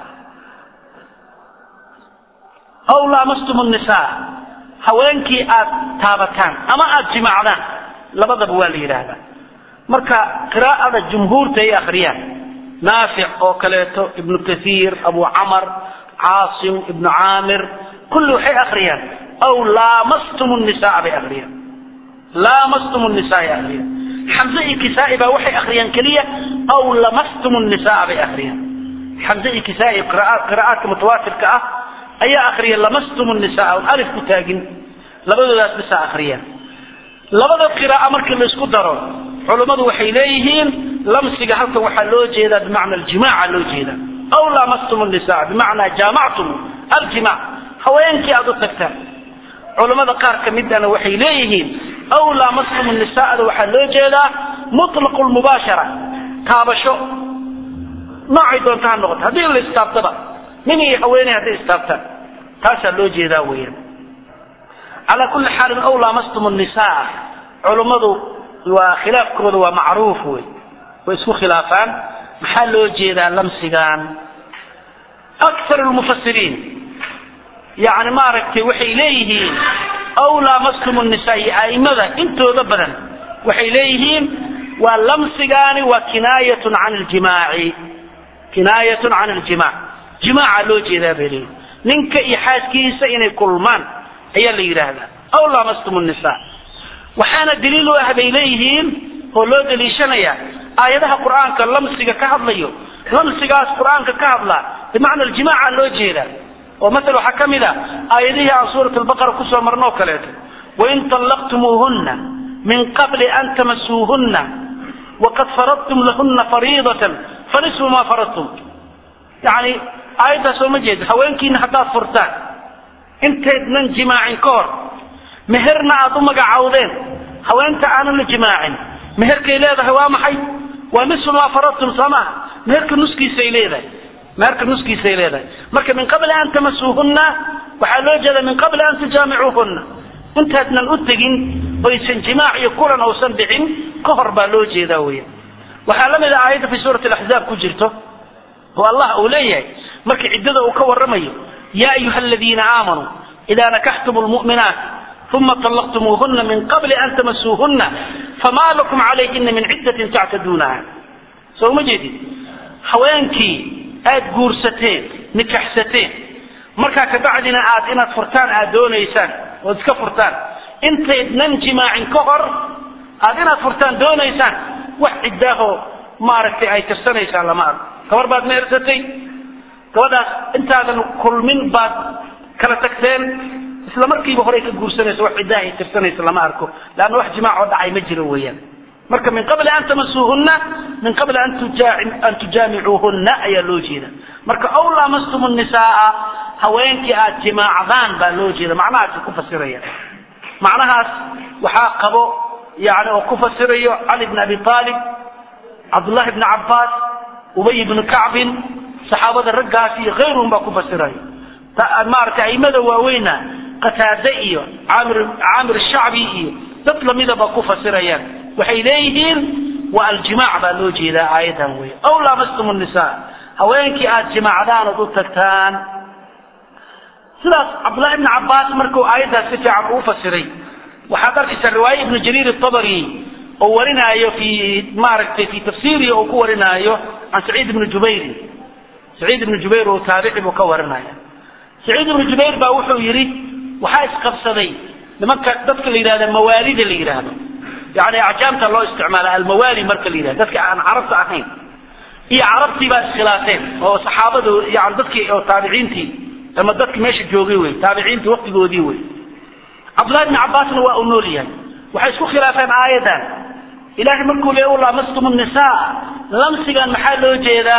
aw laamastum nnisaa haweenkii aad taabataan ama aad jimacdaan labadaba waa la yidhaahdaa marka qiraa'ada jumhuurta ay akhriyaan naafic oo kaleeto ibnu kathiir abu camar caasim ibnu caamir kulli waxay akhriyaan aw laamastum nnisaa bay akhriyaan laamastum nnisaa ay akhriyaan xamse iyo kisaa'i baa waxay akhriyaan keliya aw lamastum nnisaa bay akhriyaan xamse iyo kisaa'i qiraa'aadka mutawaatirka ah ayaa akriya lamastum nnisaa on alif ku taagin labadoodaas bisa akhriyaan labada qiraa'a markii la isku daro culummadu waxay leeyihiin lamsiga halkan waxaa loo jeedaa bimacna aljimaaca loo jeedaa aw laamastum nnisaa bimacnaa jaamactum aljimac haweenkii aad u tagtaan culammada qaar ka midana waxay leeyihiin aw laamastum nisaada waxaa loo jeedaa mutlaqu lmubaashara taabasho noocay doonta ha noqoto haddii la istaabtaba nin iyo haweeney hadday istaabtaan taasaa loo jeedaa weeyaan calaa kulli xaalin aw laamastum nisaa culummadu waa khilaafkooda waa macruuf wey way isku khilaafaan maxaa loo jeedaa lamsigan akthar lmufasiriin yani maaragtay waxay leeyihiin aw laamastum nisaa iyo a'immada intooda badan waxay leeyihiin waa lamsigaani waa kinaayatun can ljimaaci kinaayatun can aljimac jimaaca loo jeedaa bay leeyihin ninka iyo xaaskiisa inay kulmaan ayaa la yidhaahdaa aw laamastum nisaa waxaana daliil u ah bay leeyihiin oo loo daliishanaya aayadaha qur'aanka lamsiga ka hadlayo lamsigaas qur'aanka ka hadlaa bimacna aljimaaca loo jeedaa oo maala waxaa ka mid a aayadihii aan suurat albaqara kusoo marnoo kaleeto wain طallaqtumuuhuna min qabli an tamasuuhuna waqad faradtum lahuna fariidatan fanisfu ma faradtum yani aayaddaas oo ma jeedo haweenkiina haddaad furtaan intaydnan jimaacin ka hor meherna aad u magacawdeen haweenta aanan la jimaacin meherkay leedahay waa maxay waa nisfu maa faradtum soo maaha meherka nuskiisay leedahay meherka nuskiisay leedahay marka min qabli an tamasuuhuna waxaa loo jeeda min qabli an tujaamicuuhuna intaadnan u tegin oysan jimaac iyo kulan uusan dhicin ka hor baa loo jeedaa weya waxaa la mid a aayadda fi suurati alaxzaab ku jirto oo allah uu leeyahay marka ciddada uu ka warramayo ya ayuha aladiina aamanuu ida nakaxtum lmu'minaat uma طلqtmuuhuna min qabli an tamasuuhuna fama lakum calayhina min ciddatin tactaduunaha soo ma jeedid haweenkii aad guursateen nikaxsateen markaa kabacdina aad inaad furtaan aad doonaysaan ood iska furtaan intaydnan jimaacin ka hor aad inaad furtaan doonaysaan wax ciddaahoo maaragtay ay tirsanaysaan lama arko gabar baad meersatay gabadhaas intaadan kulmin baad kala tagteen isla markiiba horey ka guursanaysa wax ciddaha ay tirsanaysa lama arko leanna wax jimaac oo dhacay ma jiro weeyaan marka min qabli an tamasuuhuna min qabli an tujaamicuuhuna ayaa loo jeeda marka aw laamastum nisaaa haweenkii aad jimaacdaan baa loo jeeda macnahaasi ku fasiraya macnahaas waxaa qabo yani oo ku fasirayo cali bn abi aalib cabdullahi bni cabbaas ubay bni kacbin saxaabada raggaas iyo kayruhum baa ku fasirayo maaragtay aimada waaweyna qataade iyo caamir caamir shacbi iyo dad lamidaba ku fasirayaan waxay leeyihiin waa aljimac baa loo jeedaa aayadan wey aw laamastum nisa haweenkii aad jimaacdaan ood u tagtaan sidaas cabdullahi ibni cabbaas markuu aayaddaas si fiican uu fasiray waxaad arkaysaa riwaaye ibnu jariir atabari oo warinaayo fi maaragtay fi tafsiirihi uu ku warinaayo can saciid ibni jubayrin saciid ibni jubayr oo taabici buu ka warinaya saciid ibnu jubayr baa wuxuu yidhi waxaa isqabsaday nimanka dadka la yidhahda mawaalida la yidhaahdo yani acjaamta loo isticmaala almawaali marka la yidhahdo dadka aan carabta ahayn iyo carabtii baa iskhilaafeen oo saxaabadu yani dadkii oo taabiciintii ama dadki meesha joogay wey taabiciintii waktigoodii wey cabdullahi bni cabbaasna waa uu nool yahay waxay isku khilaafeen aayadan ilahay markuu le u laamastum nisaa lamsigan maxaa loo jeedaa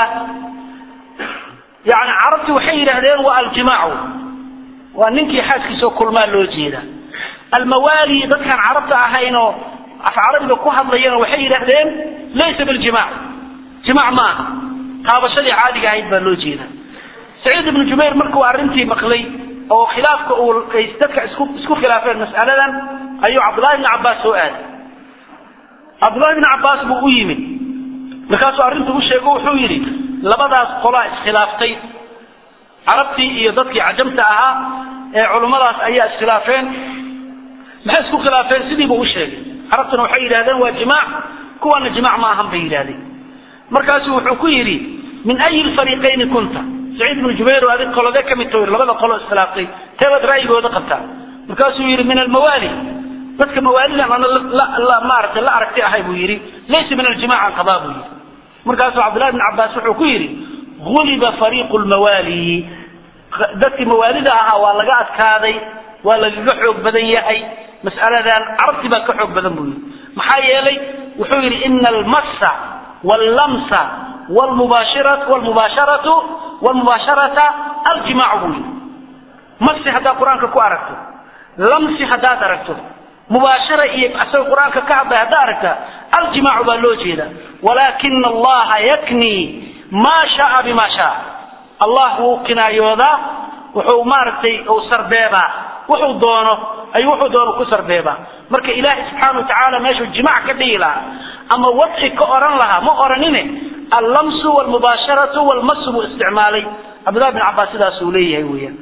yani carabti waxay yidhaahdeen waa aljimaacu waa ninkii xaaskiisao kulmaa loo jeeda almawaali dadkaan carabta ahayn oo af carabiga ku hadlayana waxay yidhaahdeen laysa biljimac jimac ma aha taabashadii caadiga ahayd baa loo jeeda saciid ibnu jubayr markuu arrintii maqlay oo khilaafka uu ay dadka isku isku khilaafeen mas'aladan ayuu cabdullahi bni cabbaas soo aaday cabdullahi bni cabbaas buu u yimid markaasuu arrinta u sheego wuxuu yidhi labadaas qolaa iskhilaaftay carabtii iyo dadkii cajamta ahaa ee culummadaas ayaa iskhilaafeen maxay isku khilaafeen sidii buu u sheegay carabtuna waxay yidhahdeen waa jimaac kuwana jimaac ma ahan bay yidhahdeen markaasuu wuxuu ku yidhi min ayi lfariiqayni kunta saciid ibnu jubayr oo adig qolode ka mid tawir labada qolo iskhilaaftay teebaad ra'yigooda qabtaa markaasuu yidhi min almawaali dadka mawaalidan ana maaragtay la aragti ahay buu yidhi laysa min aljimac an qabaa buu yidhi markaasuu cabdullahi bn cabbaas wuxuu ku yidhi guliba fariiqu lmawaali dadkii mawaalida ahaa waa laga adkaaday waa lagaga xoog badan yahay mas'aladan carabti baa ka xoog badan buu yidhi maxaa yeelay wuxuu yidhi ina almassa wallamsa wlmubaasharatu wlmubaasharata aljimaacu buu yidhi masi haddaad qur-aanka ku aragto lamsi haddaad aragto mubaashara iyo asaga qur-aanka ka hadlay haddaad aragta aljimaacu baa loo jeeda walaakina allaha yaknii maa shaaa bima shaa allah wuu kinaayoodaa wuxuu maaragtay uu sarbeebaa wuxuu doono ayuu wuxuu doono ku sarbeebaa marka ilaahay subxaana watacaala meeshuu jimaac ka dhigi lahaa ama wadci ka oran lahaa ma oranine allamsu wlmubaasharatu wlmasu buu isticmaalay cabdillahi bin cabbaas sidaasuu leeyahay weeyaan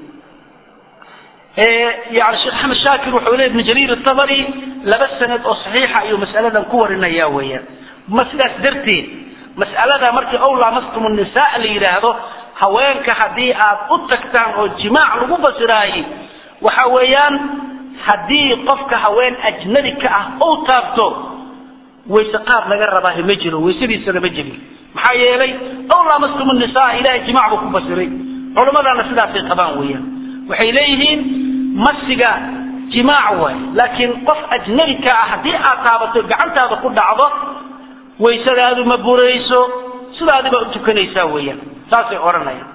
yani sheekh axmed shaakir wuxuu leey ibnu jariir atabari laba sanad oo saxiixa ayuu mas'aladan ku warinaya weeyaan ma sidaas darteed mas'alada markii ow laamastum nisaa la yidhaahdo haweenka haddii aad u tagtaan oo jimaac lagu fasiraayey waxa weeyaan haddii qofka haween ajnabi ka ah ou taabto wayse qaad laga rabaahi ma jiro waysadiisana ma jebin maxaa yeelay ow laamastum nisaa ilahay jimaac buu ku fasiray culimmadana sidaasay qabaan weeyaan waxay leeyihiin masiga jimaac waay laakiin qof ajnabi ka ah haddii aad taabato gacantaada ku dhacdo waysadaadu ma burayso sidaadiba u tukanaysaa weeyaan saasay odhanayaan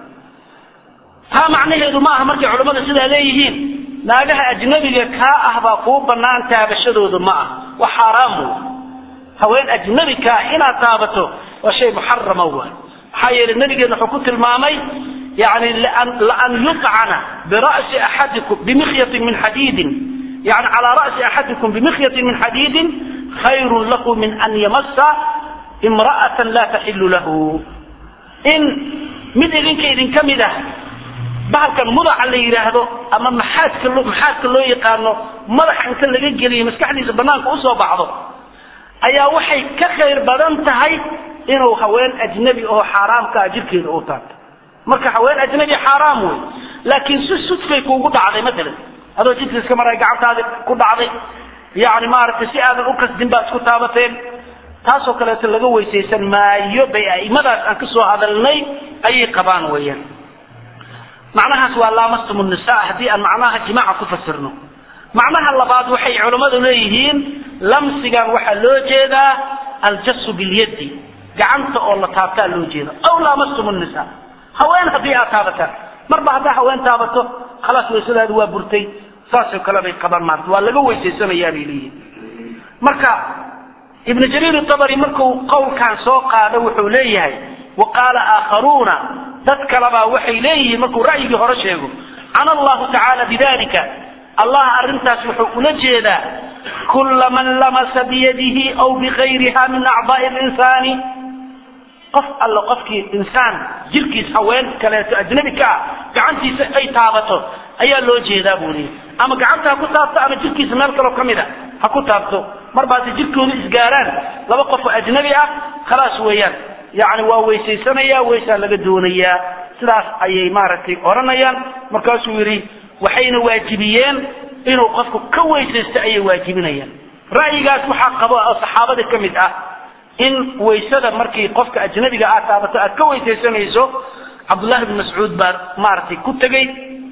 taa macnaheedu ma aha markay culammada sidaa leeyihiin naagaha ajnabiga kaa ah baa kuu bannaan taabashadoodu ma ah waa xaaraam wey haween ajnabi ka ah inaad taabato waa shay muxarama waay maxaa yeelay nabigeena wuxuu ku tilmaamay yani laan yucana bira'si axadikum bimikyatin min xadiidin yani calaa ra'si axadikum bimikyatin min xadiidin khayrun lahu min an yamasa imra'atan laa taxilu lahu in mid idinka idinka mid ah bahalkan mudaca la yidhaahdo ama maxaadka loo maxaadka loo yaqaano madaxa inta laga geliyo maskaxdiisa banaanka usoo baxdo ayaa waxay ka khayr badan tahay inuu haween ajnabi oo xaaraamka ah jirkeeda u taabto marka haween ajnabi xaaraam wey laakiin si sudfay kuugu dhacday matalan adoo jidka iska maray gacantaadi ku dhacday yani maaragtay si aadan u kasdin baad isku taabateen taasoo kaleeto laga weysaysan maayo bay aimadaas aan kasoo hadalnay ayay qabaan weeyaan macnahaas waa laamastum nisa haddii aan macnaha jimaaca ku fasirno macnaha labaad waxay culammadu leeyihiin lamsigan waxaa loo jeedaa aljasu bilyadi gacanta oo la taabtaa loo jeeda aw laamastum nisa haween haddii aad taabataan marba haddaa haween taabato khalaas waysadaadu waa burtay saasoo kale bay qabaan maarta waa laga weysaysanayaa bay leeyihin marka ibnu jariir tabari markuu qowlkan soo qaado wuxuu leeyahay wa qaala aakharuuna dad kalebaa waxay leeyihiin markuu ra'yigii hore sheego cana allahu tacaala bidalika allah arrintaas wuxuu ula jeedaa kula man lamasa biyadihi aw bigayriha min acdaa'i linsaani qof alle qofkii insaan jirkiis haween kaleeto ajnabi ka ah gacantiisa ay taabato ayaa loo jeedaa buu leeyay ama gacanta ha ku taabto ama jirkiisa meel kaloo ka mid a ha ku taabto marbaase jirkoodu isgaaraan laba qof oo ajnabi ah khalaas weeyaan yacni waa weysaysanaya weysaa laga doonayaa sidaas ayay maaragtay odhanayaan markaasuu yidhi waxayna waajibiyeen inuu qofku ka weysaysto ayay waajibinayaan ra'yigaas waxaa qabo oo saxaabada ka mid ah in waysada markii qofka ajnabiga aad taabato aad ka weysaysanayso cabdullahi bn mascuud baa maaragtay ku tegey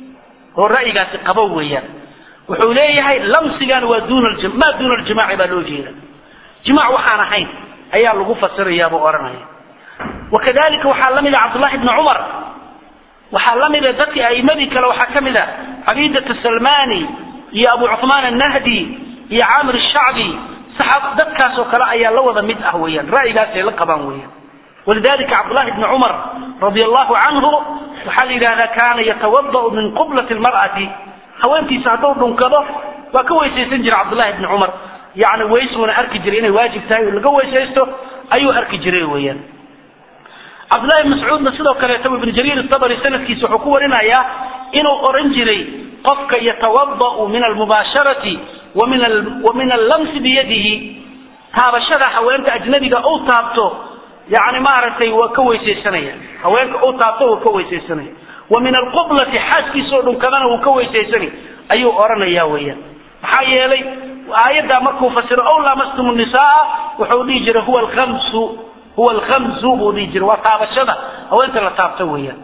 oo ra'yigaasi qabo weeyaan wuxuu leeyahay lamsigan waa duna maa duuna aljimaaci baa loo jeeda jimaac waxaan ahayn ayaa lagu fasirayaa buu odhanaya wakadalika waxaa la mida cabdullahi bni cumar waxaa la mida dadkii a'imadii kale waxaa ka mid a cabiidat salmani iyo abu cuثmaan annahdi iyo caamir الshacbi dadkaas oo kale ayaa la wada mid ah weeyaan ra'yigaasay la qabaan weeyaan walidalika cabdullahi bni cumar radi allahu canhu waxaa la yidhahdaa kaana yatawada'u min qublati lmar'ati haweentiisa hadduu dhunkado waa ka weysaysan jira cabdullahi bni cumar yani weysuuna arki jiray inay waajib tahay oo laga weysaysto ayuu arki jiray weeyaan cabdullahi bn mascuudna sidoo kaleeto ibnu jariir itabari sanadkiisa wuxuu ku warinayaa inuu oran jiray qofka yatawada'u min almubaasharati wa min allamsi biyadihi taabashada haweenta ajnabiga uu taabto yani maaragtay waa ka weysaysanaya haweenka uu taabto waa ka weysaysanaya wa min alqublati xaaskiisoo dhunkadana wuu ka weysaysanay ayuu oranaya weeyaan maxaa yeelay aayaddaa markuu fasiro ow laamastum nisaa wuxuu dhihi jiray huwa alkamsu huwa alkamsu buu dhihi jiray waa taabashada haweenta la taabto weeyaan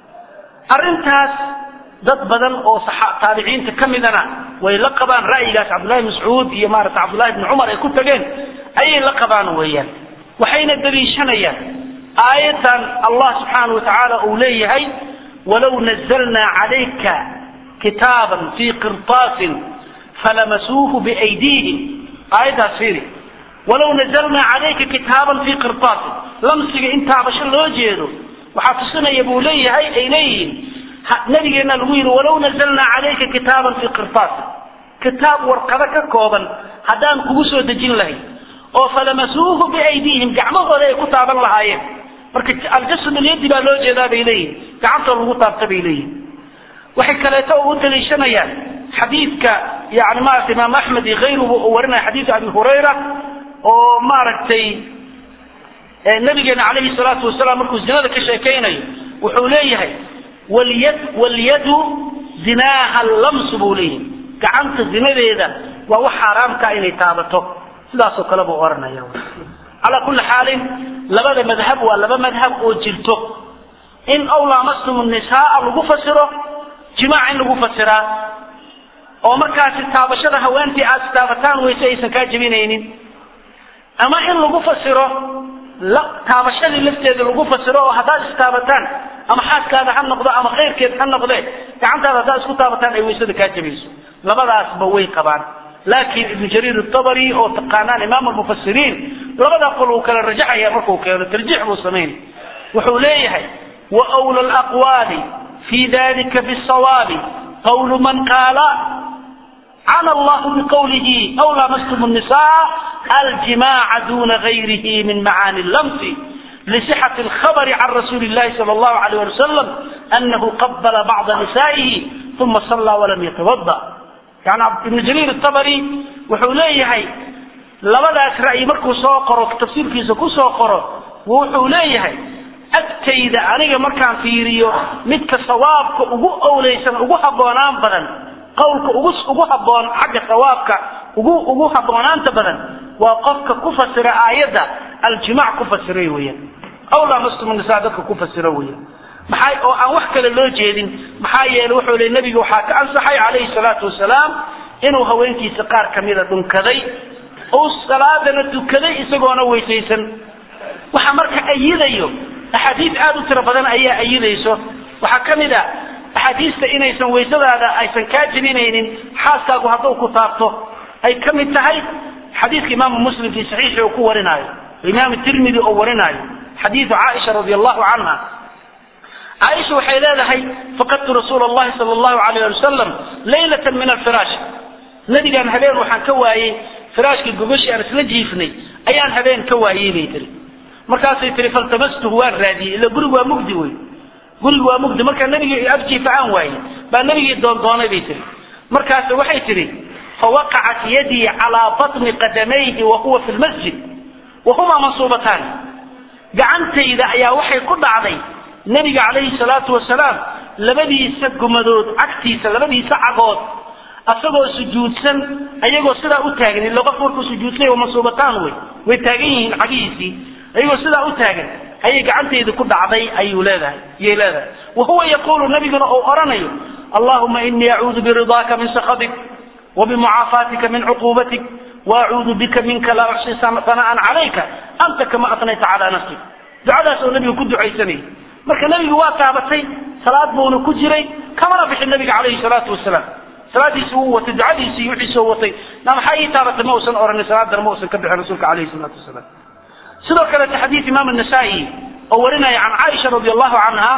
arrintaas dad badan oo taabiciinta ka midana way la qabaan ra'yigaas cabdullahi mascuud iyo maarata cabdullahi bni cumar ay ku tageen ayay la qabaan weeyaan waxayna daliishanayaan aayaddan allah subxaana wa tacaala uu leeyahay walow nazalnaa calayka kitaaban fii qirtaasin falamasuuhu biaydiihim aayaddaas fiiri walow nazalnaa calayka kitaaban fii qirtaasin lamsiga in taabasho loo jeedo waxaa tusinaya buu leeyahay ay leeyihiin nabigeena lagu yidhi walow nazalnaa calayka kitaaban fii qirtaasin kitaab warqado ka kooban haddaan kugu soo dejin lahayn oo falamasuuhu biaydiihim gacmahooda ay ku taaban lahaayeen marka aljasad alyadi baa loo jeedaa bay leeyihin gacantoo lagu taabta bay leeyihin waxay kaleeto u daliishanayaan xadiidka yani maarata imaam axmed iyo kayruhu uu warinaya xadiidka abi hurayra oo maaragtay nabigeena calayhi salaatu wasalaam markuu zinada ka sheekaynayo wuxuu leeyahay walyad walyadu zinaaha lamsu buu leeyahay gacanta zinadeeda waa wax xaaraamka inay taabato sidaasoo kale buu oranaya calaa kulli xaalin labada madhab waa laba madhab oo jirto in ow laamastum nisaaa lagu fasiro jimaac in lagu fasiraa oo markaasi taabashada haweentii aad istaabataan weyse aysan kaa jebinaynin ama in lagu fasiro taabashadii lafteeda lagu fasiro oo haddaad istaabataan ama xaaskaada ha noqdo ama khayrkeed ha noqde gacantaada haddaad isku taabataan ay weysada kaa jebayso labadaasba way qabaan laakiin ibnu jariir atabari oo taqaanaan imaam almufasiriin labadaa qol uu kala rajaxaya markuu keeno tarjiix buu samayn wuxuu leeyahay wa wla alaqwaali fi dalika bisawaabi qawlu man qaala cana allahu biqawlihi aw laamastum الnisaa aljimaca duna gayrihi min macaani lamsi لصحة الخبر عن رسول الله صلى الله عليه وسلم أنه قبل بعض نسائه ثم صلى ولم يتوضأ يعني ابن جرير الطبري wuxuu leeyahay labadaas ra'yi markuu soo qoro tafsiirkiisa ku soo qoro wuxuu leeyahay agtayda aniga markaan fiiriyo midka sawaabka ugu owleysan ugu habboonaan badan qowlka ugu ugu habboon xagga sawaabka ugu ugu habboonaanta badan waa qofka ku fasira aayadda aljimac ku fasiray weeyaan aw lamastum nisaa dadka ku fasiro weeyaan maxay oo aan wax kale loo jeedin maxaa yeelay wuxuu leeyahy nabiga waxaa ka ansaxay calayhi salaatu wasalaam inuu haweenkiisa qaar kamida dhunkaday uu salaadana tukaday isagoona weysaysan waxa marka ayidayo axaadiis aada u tiro badan ayaa ayidayso waxaa ka mid a axaadiista inaysan weysadaada aysan kaa jebinaynin xaaskaagu hadduu ku taabto ay ka mid tahay xadiidka imaamu muslim fii saxiixi uu ku warinaayo imaam tirmidi oo warinaayo xadiidu caaisha radi allahu canha caaisha waxay leedahay faqadtu rasuula allahi sala allahu alayh ali wasalam laylatan min alfiraash nabigaan habeen waxaan ka waayey firaashkii gogashii aan isla jiifnay ayaan habeen ka waayey bay tiri markaasay tiri faltamastuhu waan raadiyey ila gurigu waa mugdi wey gurigu waa mugdi markaa nabigii afjiifa aan waayey baa nabigii doondoonay bay tiri markaas waxay tihi fawaqacat yadii calaa batni qadamayhi wa huwa fi lmasjid wa humaa mansuubataani gacantayda ayaa waxay ku dhacday nebiga calayhi salaatu wasalaam labadiisa gumadood cagtiisa labadiisa cagood asagoo sujuudsan ayagoo sidaa u taagan ila qof markuu sujuudsay waa mansuubataan wey way taagan yihiin cagihiisii ayagoo sidaa u taagan ayay gacantayda ku dhacday ayuu leedahay iyay leedahay wa huwa yaquulu nabiguna uu odhanayo allahuma inii acuudu biridaaka min sakatik wa bimucaafaatika min cuquubatik waacuudu bika minka laa uxsi sana'an calayka anta kama atnayta calaa nafsik ducadaas oo nabiga ku ducaysanayay marka nabigu waa taabatay salaad buuna ku jiray kamana bixin nabiga calayhi salaatu wasalaam salaadiisi wuu watay ducadiisi iyo wixiisoo watay na maxaa ii taabatay ma uusan oranin salaadana ma uusan ka bixin rasuulka calayhi salaatu wasalaam sidoo kaleete xadiid imaam anasaa'i oo warinaya can caaisha radi allahu canha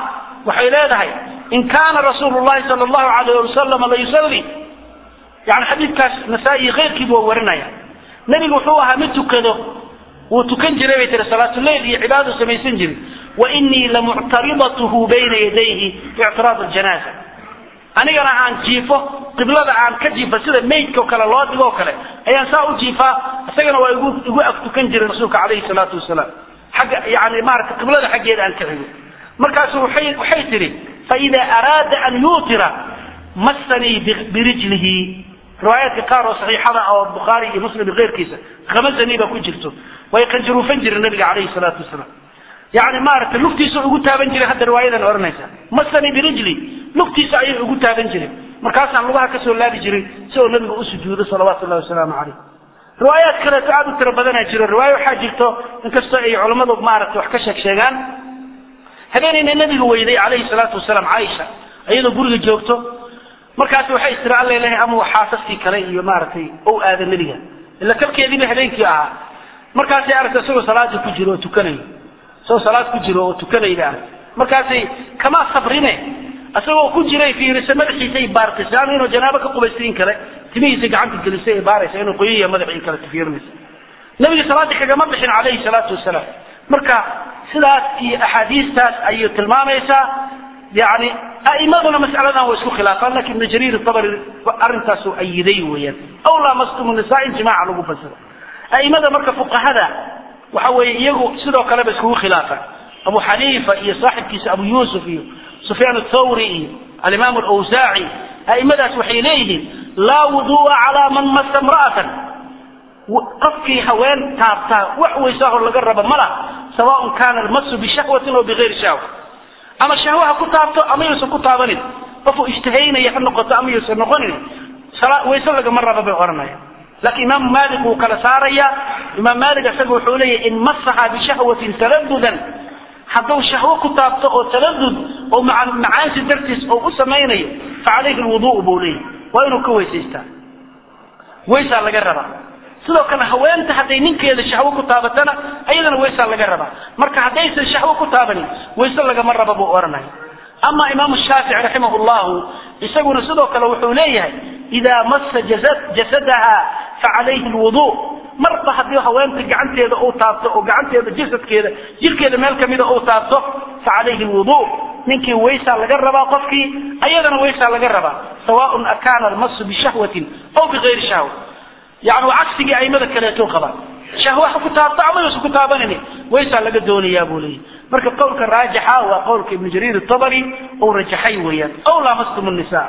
waxay leedahay in kaana rasuulu llahi sala allahu alayh wasalam la yusalli yani xadiidkaas nasaa-i keyrkiibu waa warinaya nebigu wuxuu ahaa mid tukado wuu tukan jiray bay tiri salaatuleyl iyo cibaadadu samaysan jiray wa inii lamuctaridatuhu bayna yadayhi biictiraad aljanaaza anigana aan jiifo qiblada aan ka jiifo sida maydka o kale loo dhigo o kale ayaan saa u jiifaa isagana waa igu igu ag tukan jiray rasuulka calayhi salaatu wasalaam xagga yani maarata qiblada xaggeeda aan ka xigo markaasu waay waxay tihi faida araada an yuutira massanii birijlihi riwaayaadka qaar oo saxiixada oo bukhaari iyo muslim iyo keyrkiisa khamasanii baa ku jirto way qanjaruufan jireen nabiga calayhi salaatu wasalaam yani maaragtay lugtiisa ugu taaban jiray hadda riwaayadan ohanaysa masani birijli lugtiisa ayay ugu taaban jiray markaasaan lugaha kasoo laabi jiray si oo nabiga u sujuudo salawaatu llahi wasalaamu caleyh riwaayaad kaleeto aada u tiro badanaa jiro riwaayo waxaa jirto inkastoo ay culammadu maaragtay wax ka sheeg sheegaan habeenayna nabiga weyday calayhi salaatu wasalaam caaisha iyadoo guriga joogto markaas waxay istiri alla ilahay ama xaasaskii kale iyo maaragtay ou aada nebiga ila kalkeediiba habeenkii ahaa markaasay aragtay isagoo salaada ku jiro oo tukanayo isagoo salaad ku jiro oo tukanayda arag markaasay kama sabrine isagoo ku jiray fiirisa madaxiisay baartay ama inuu janaabo ka qubaysayin kale timihiisa gacanta gelisay ay baaraysa inuu qoyaya madaxii kale fiirinaysa nabiga salaadii kagama bixin calayhi salaatu wasalaam marka sidaas iyo axaadiistaas ayay tilmaamaysaa yani a'imaduna mas'aladan waa isku khilaafaan lakin ibnu jariir tabari arrintaasu ayiday weeyaan aw lamastum nisaa in jimaaca lagu fasiro a'imada marka fuqahada waxa weeye iyagu sidoo kaleba iskugu khilaafan abu xaniifa iyo saaxibkiisa abu yuusuf iyo sufyaan athawri iyo alimaam alawsaaci a'imadaas waxay leeyihiin laa wudu'a calaa man masa imra'atan qofkii haween taabtaa wax weysaahoo laga raba ma laha sawaaun kaana almasu bishahwatin aw bigayri shahwa ama shahwaha ku taabto ama yuusan ku taabanin qofuu ijtihaynaya ha noqoto ama yuusan noqonin wayse lagama raba bay ohanaya laakiin imaamu maalik wuu kala saaraya imaam maalik isaga wuxuu leeyahy in masaha bishahwatin taladudan hadduu shahwo ku taabto oo taladud oo macaansi dartiis oo u samaynayo fa calayhi lwuduu buu leeyahy waa inuu ka weysaystaa weysaa laga rabaa sidoo kale haweenta hadday ninkeeda shahwo ku taabatana ayadana weysaa laga rabaa marka haddaysan shahwo ku taabanin weyse lagama raba buu ohanaya ama imaamu shaafici raximah llahu isaguna sidoo kale wuxuu leeyahay idaa masa jasadaha facalayhi lwudu marba haddii haweenta gacanteeda uu taabto oo gacanteeda jasadkeeda jirkeeda meel kamida uu taabto facalayhi lwudu ninkii weysaa laga rabaa qofkii ayadana weysaa laga rabaa sawaaun akaana almasu bishahwatin aw bigayri shahwa yani waa cagsigii aimada kaleeto qabaan shahwa ha ku taabto ama yuusan ku taabanini weysaa laga doonayaa buu leeyahy marka qowlka raajixa waa qowlka ibnu jariir tabari uu rajaxay weeyaan aw laamastum nisa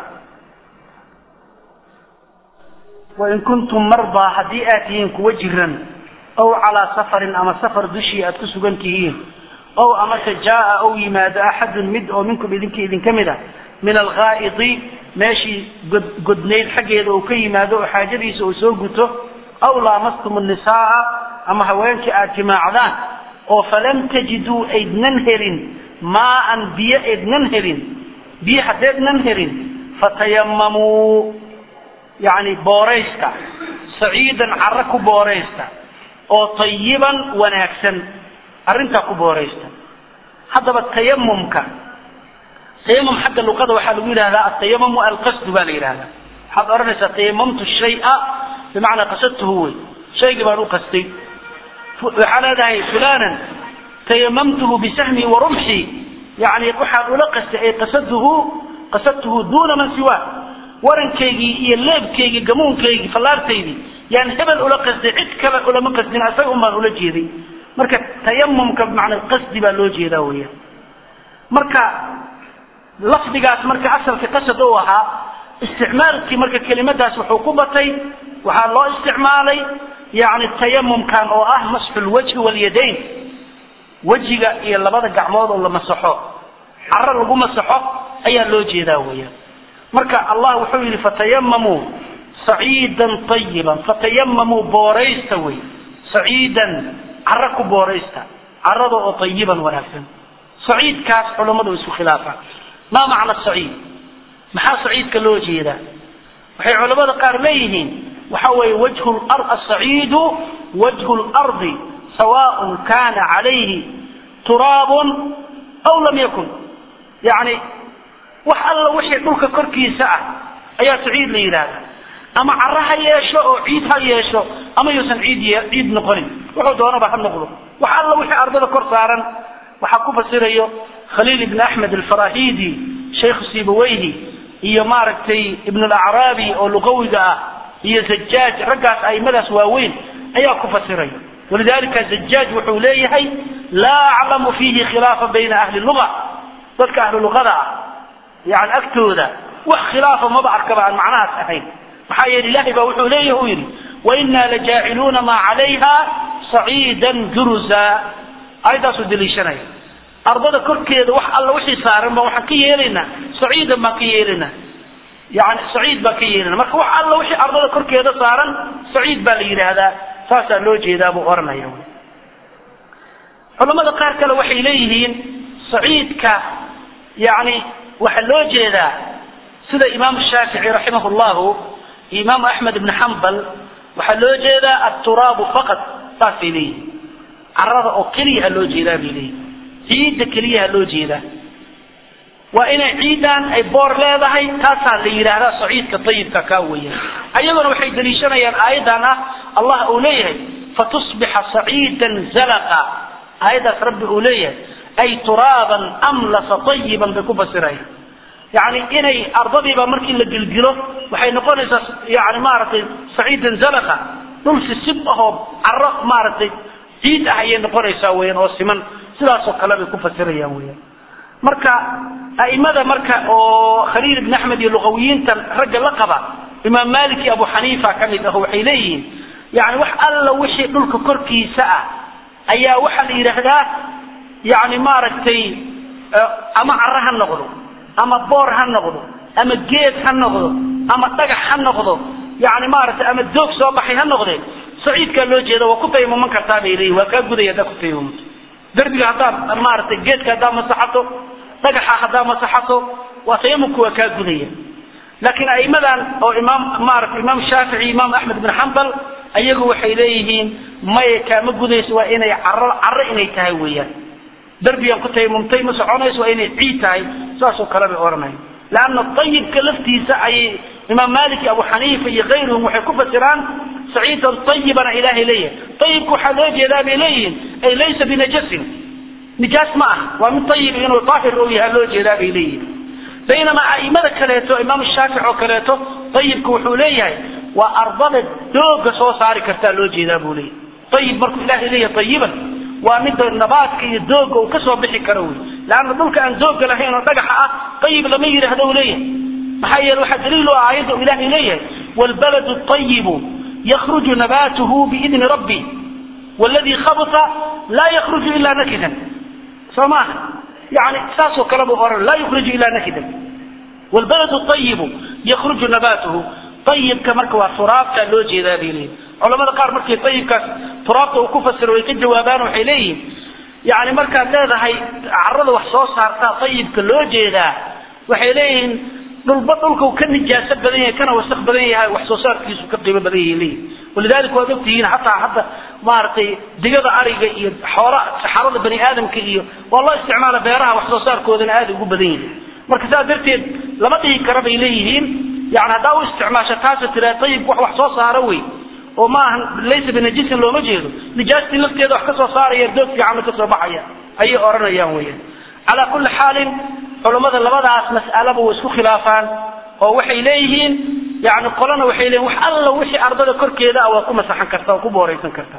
wain kuntum mardaa haddii aad tihiin kuwa jiran ow calaa safarin ama safar dushii aad ku sugan tihiin ow amase jaaa ou yimaado axadun mid oo minkum idinka idinka mid a min alghaa'idi meeshii god godnayd xaggeeda uu ka yimaado oo xaajadiisa uu soo guto aw laamastum nisaaa ama haweenkii aad jimaacdaan oo falam tajiduu aydnan helin maaan biyo aydnan helin biyo haddeednan helin fatayamamuu yani booraysta saciidan carro ku booraysta oo tayiban wanaagsan arrintaa ku booraysta haddaba tayamumka tayamum xagga luqada waxaa lagu yidhahdaa atayamumu alqasdu baa la yidhahdaa waxaad odhanaysaa tayamamtu shaya bimacnaa qasadtuhu wey shaygii baan u qastay waxaa leedahay fulanan tayamamtuhu bisahmi wa rumxi yani waxaan ula qastay ay qasadtuhu qasadtuhu duuna man siwa warankaygii iyo leebkaygii gamuunkaygii fallaartaydii yaan hebel ula qasday cid kale ulama qasdin asaga un baan ula jeeday marka tayamumka bimacnaa qasdi baa loo jeedaa weya marka lafdigaas marka asalka qasad u ahaa isticmaalkii marka kelimadaas wuxuu ku batay waxaa loo isticmaalay yani tayamumkan oo ah masxu lwajhi walyadayn wejiga iyo labada gacmood oo la masaxo caro lagu masaxo ayaa loo jeedaa weya marka allah wuxuu yidhi fatayamamuu saciidan ayiban fatayamamuu booraysta wey saciidan caro ku booraysta carada oo ayiban wanaagsan saciidkaas culammadu isku khilaafaan maa macna saciid maxaa saciidka loo jeedaa waxay culamada qaar leeyihiin waxa weeye wajhu asaciidu wajhu lardi sawaaء kana calayhi turaabun aw lam yakun yani wax alla wixii dhulka korkiisa ah ayaa saciid la yidhaahda ama caro ha yeesho oo ciid ha yeesho ama yuusan ciid ciid noqonin wuxuu doonaba ha noqdo wax alla wixii ardada kor saaran waxaa ku fasirayo khaliil ibn axmed alfarahidi shaykhu sibaweyhi iyo maaragtay ibn alacraabi oo luqawiga ah iyo zajaaj raggaas aimadaas waaweyn ayaa ku fasiraya walidalika zajaaj wuxuu leeyahay laa aclamu fiihi khilaafa bayna ahli luga dadka ahlu luqada ah yani agtooda wax khilaafa maba arkaba aan macnahaas ahayn maxaa yeele ilahay baa wuxuu leeyahi u yidhi waina lajaaciluuna maa calayha saciidan juruza ayadaasuu daliishanaya ardada korkeeda wax alla wixii saaran baan waxaan ka yeelaynaa saciidan baan ka yeelaynaa yani saciid baan ka yeelana marka wax alla wixii ardada korkeeda saaran saciid baa la yidhaahdaa saasaa loo jeedaa buu oranaya culamada qaar kale waxay leeyihiin saciidka yani waxaa loo jeedaa sida imaam shaafici raximah llahu iyo imaam axmed ibn xambal waxaa loo jeedaa aturaabu faqad saasay leeyihin carada oo keliya ha loo jeedaa bay leeyihin ciidda keliya ha loo jeedaa waa inay ciidan ay boor leedahay taasaa la yidhaahdaa saciidka ayibka kaa weeyaan ayaguna waxay daliishanayaan aayadan ah allah uu leeyahay fatusbixa saciidan zalaqa aayaddaas rabbi uu leeyahay ay turaaban amlasa ayiban bay ku fasirayaan yani inay ardadiiba markii la gilgilo waxay noqonaysaa yani maaragtay saciidan zalaqa dhul sisib ahoo caro maaragtay ciid ah ayay noqonaysaa weyan oo siman sidaasoo kale bay ku fasirayaan weyan marka aimada marka oo khaliil ibn axmed iyo luqawiyiintan ragga la qaba imaam malik iyo abu xaniifa ka mid ah waxay leeyihiin yani wax alla wixii dhulka korkiisa ah ayaa waxaa la yidhaahdaa yani maaragtay ama caro ha noqdo ama boor ha noqdo ama geed ha noqdo ama dhagax ha noqdo yani maaragtay ama doog soo baxay ha noqdee saciidkaa loo jeeda waa ku taymuman kartaa bay leeyihin waa kaa gudaya haddaa ku taymumanto derbiga haddaad maaragtay geedka haddaa masaxato dhagaxa haddaa masaxato waa tayamumku waa kaa gudaya laakiin aimadan oo imaam maarata imaam shaafici imaam axmed bin xambal ayagu waxay leeyihiin maya kaama gudayso waa inay caro caro inay tahay weeyaan derbigan ku tayamumtay ma soconayso waa inay ciid tahay saasoo kale bay odhanaya leanna ayibka laftiisa ayay imaam malik iyo abu xaniifa iyo kayruhum waxay ku fasiraan saciidan ayibana ilaahay leeyahay ayibka waxaa loo jeedaa bay leeyihiin ay laysa binajasin nijaas ma ah waa mid ayib inuu daahir ou yahay loo jeedaa bay leeyihiin baynamaa aimada kaleeto imaam shaafic oo kaleeto ayibka wuxuu leeyahay waa ardada dooga soo saari kartaa loo jeedaa buu leeyahay ayib markuu ilahay leeyahay ayiban waa midda nabaadka iyo dooga uu kasoo bixi karo wey leanna dhulka aan dooga lahayn oo dhagaxa ah ayib lama yidhaahdo u leeyahay maxaa yeele waxaa daliil u ah aayadda uu ilahay leeyahay wlbaladu ayibu yakruju nabatuhu biidni rabbi wladii khabta laa yakruju ilaa nakidan soo maaha yani saasoo kale buu ohan laa yukriju ilaa nakidan wlbaladu ayibu yakruju nabatuhu ayibka marka waa turaabtaa loo jeedaa bay leeyihin culamada qaar markii ayibkaas turaabta uu ku fasiro way ka jawaabaan waxay leeyihin yani markaad leedahay carada wax soo saartaa ayibka loo jeedaa waxay leeyihiin dhulba dhulka uu ka nijaaso badan yahay kana wasaq badan yahay wax soo saarkiisu ka qiimo badan yahay leeyihin walidalika waad ogtihiin xataa hadda maaragtay digada ariga iyo xoola saxarada bani aadamka iyo waa loo isticmaala beeraha wax soo saarkoodana aada ugu badan yihin marka saas darteed lama dhihi kara bay leeyihiin yani haddaa u isticmaasho taasa tiraa ayib wax wax soo saara wey oo maaha laysa binajisin looma jeedo nijaastii lafteeda wax ka soo saaraya doog fiicanna kasoo baxaya ayay odhanayaan weyan calaa kulli xaalin culammada labadaas mas'alaba way isku khilaafaan oo waxay leeyihiin yani qolana waxay leeyihin wax alla wixii ardada korkeeda ah waa ku masaxan kartaa waa ku booraysan kartaa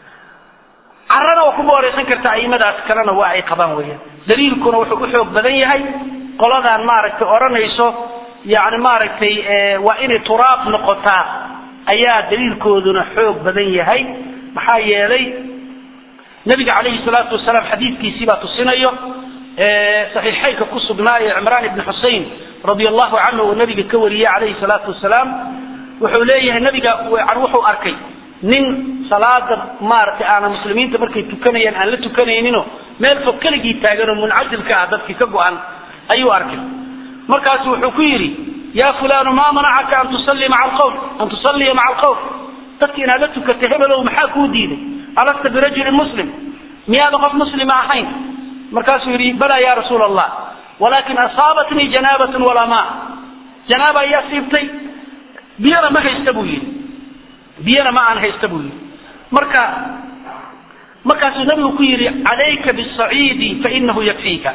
carana waa ku booraysan kartaa aimadaas kalena waa ay qabaan weeyaan daliilkuna wuxuu u xoog badan yahay qoladan maaragtay odhanayso yani maaragtay waa inay turaab noqotaa ayaa daliilkooduna xoog badan yahay maxaa yeelay nabiga calayhi salaatu wasalaam xadiidkiisii baa tusinayo saxiixaynka ku sugnaaye cimraan ibni xusein radia allahu canhu uu nabiga ka wariyey calayhi salaatu wasalaam wuxuu leeyahay nabiga wuxuu arkay nin salaada maaragtay aana muslimiinta markay tukanayaan aan la tukanayninoo meel fog keligii taagan oo muncasilka ah dadkii ka go-an ayuu arkay markaasu wuxuu ku yidhi ya fulanu maa manacaka an tusalli maa alqawm an tusalliya maca alqawm dadki inaad la tukatay hebelow maxaa kuu diiday alasta birajulin muslim miyaadan qof muslima ahayn markaasuu yidhi balaa ya rasuul allah walaakin asaabatnii janaabatun walaa maa janaaba ayaa siibtay biyana ma haysta buu yidhi biyana ma aan haysta buu yidhi marka markaasuu nabigu ku yidhi calayka bisaciidi fainahu yakfiika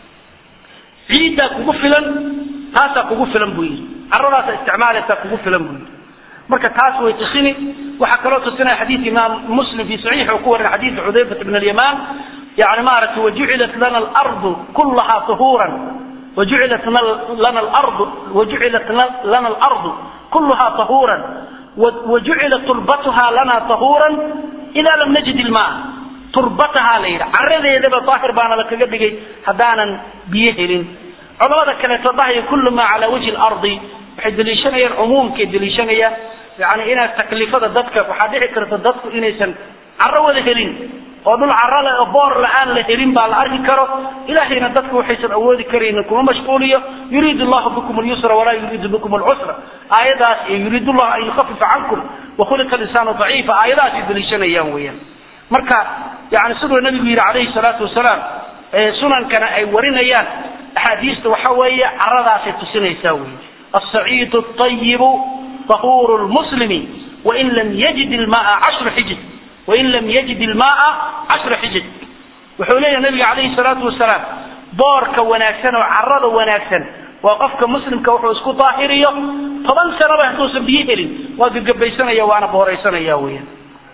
ciiddaa kugu filan taasaa kugu filan buu yidhi caradaasa isticmaalaysaa kugu filan buu yidhi marka taas way tusini waxaa kaloo tusinaya xadiidka imaam muslim fi saxiixi uu ku warin xadiidka xudayfat bn alyamaan yani maaragtay wajucilat lana alardu kullahaa tuhuuran wajucilat lana alardu wajucilat lana alardu kulluhaa tahuuran wajucilat turbatuhaa lana tahuuran idaa lam najid ilmaa turbatahaa la yidhi caradeedaba daahir baana la kaga dhigay haddaanan biyo helin culamada kaleeto dhahaya kullu maa calaa wajhi lardi waxay deliishanayaan cumuumkay deliishanayaan yani inaa taklifada dadka waxaa dhici karta dadku inaysan caro wada helin oo dhul caro le oo boor la-aan la helin baa la arki karo ilahayna dadku waxaysan awoodi karaynin kuma mashquuliyo yuriidu llahu bikum lyusra walaa yuriidu bikum lcusra aayadaas iyo yuriidu llahu an yukafifa cankum wakhuliqa linsaanu daciifa aayadahaasay deliishanayaan weeyaan marka yani siduu nabigu yidhi calayhi salaatu wasalaam sunankana ay warinayaan axaadiista waxa weeye caradaasay tusinaysaa wey الصعيد الطيب طهور المسلم وإن لم يجد الماء عشر حجج وإن لم يجد الماء عشر حجج وحولي النبي عليه الصلاة والسلام بورك وناكسن وعرض وناكسن وقفك مسلم كوحو اسكو طاهرية طبعا سنة بحثوسا بيهلين وقف قبيسنا يا وانا بوريسنا يا ويا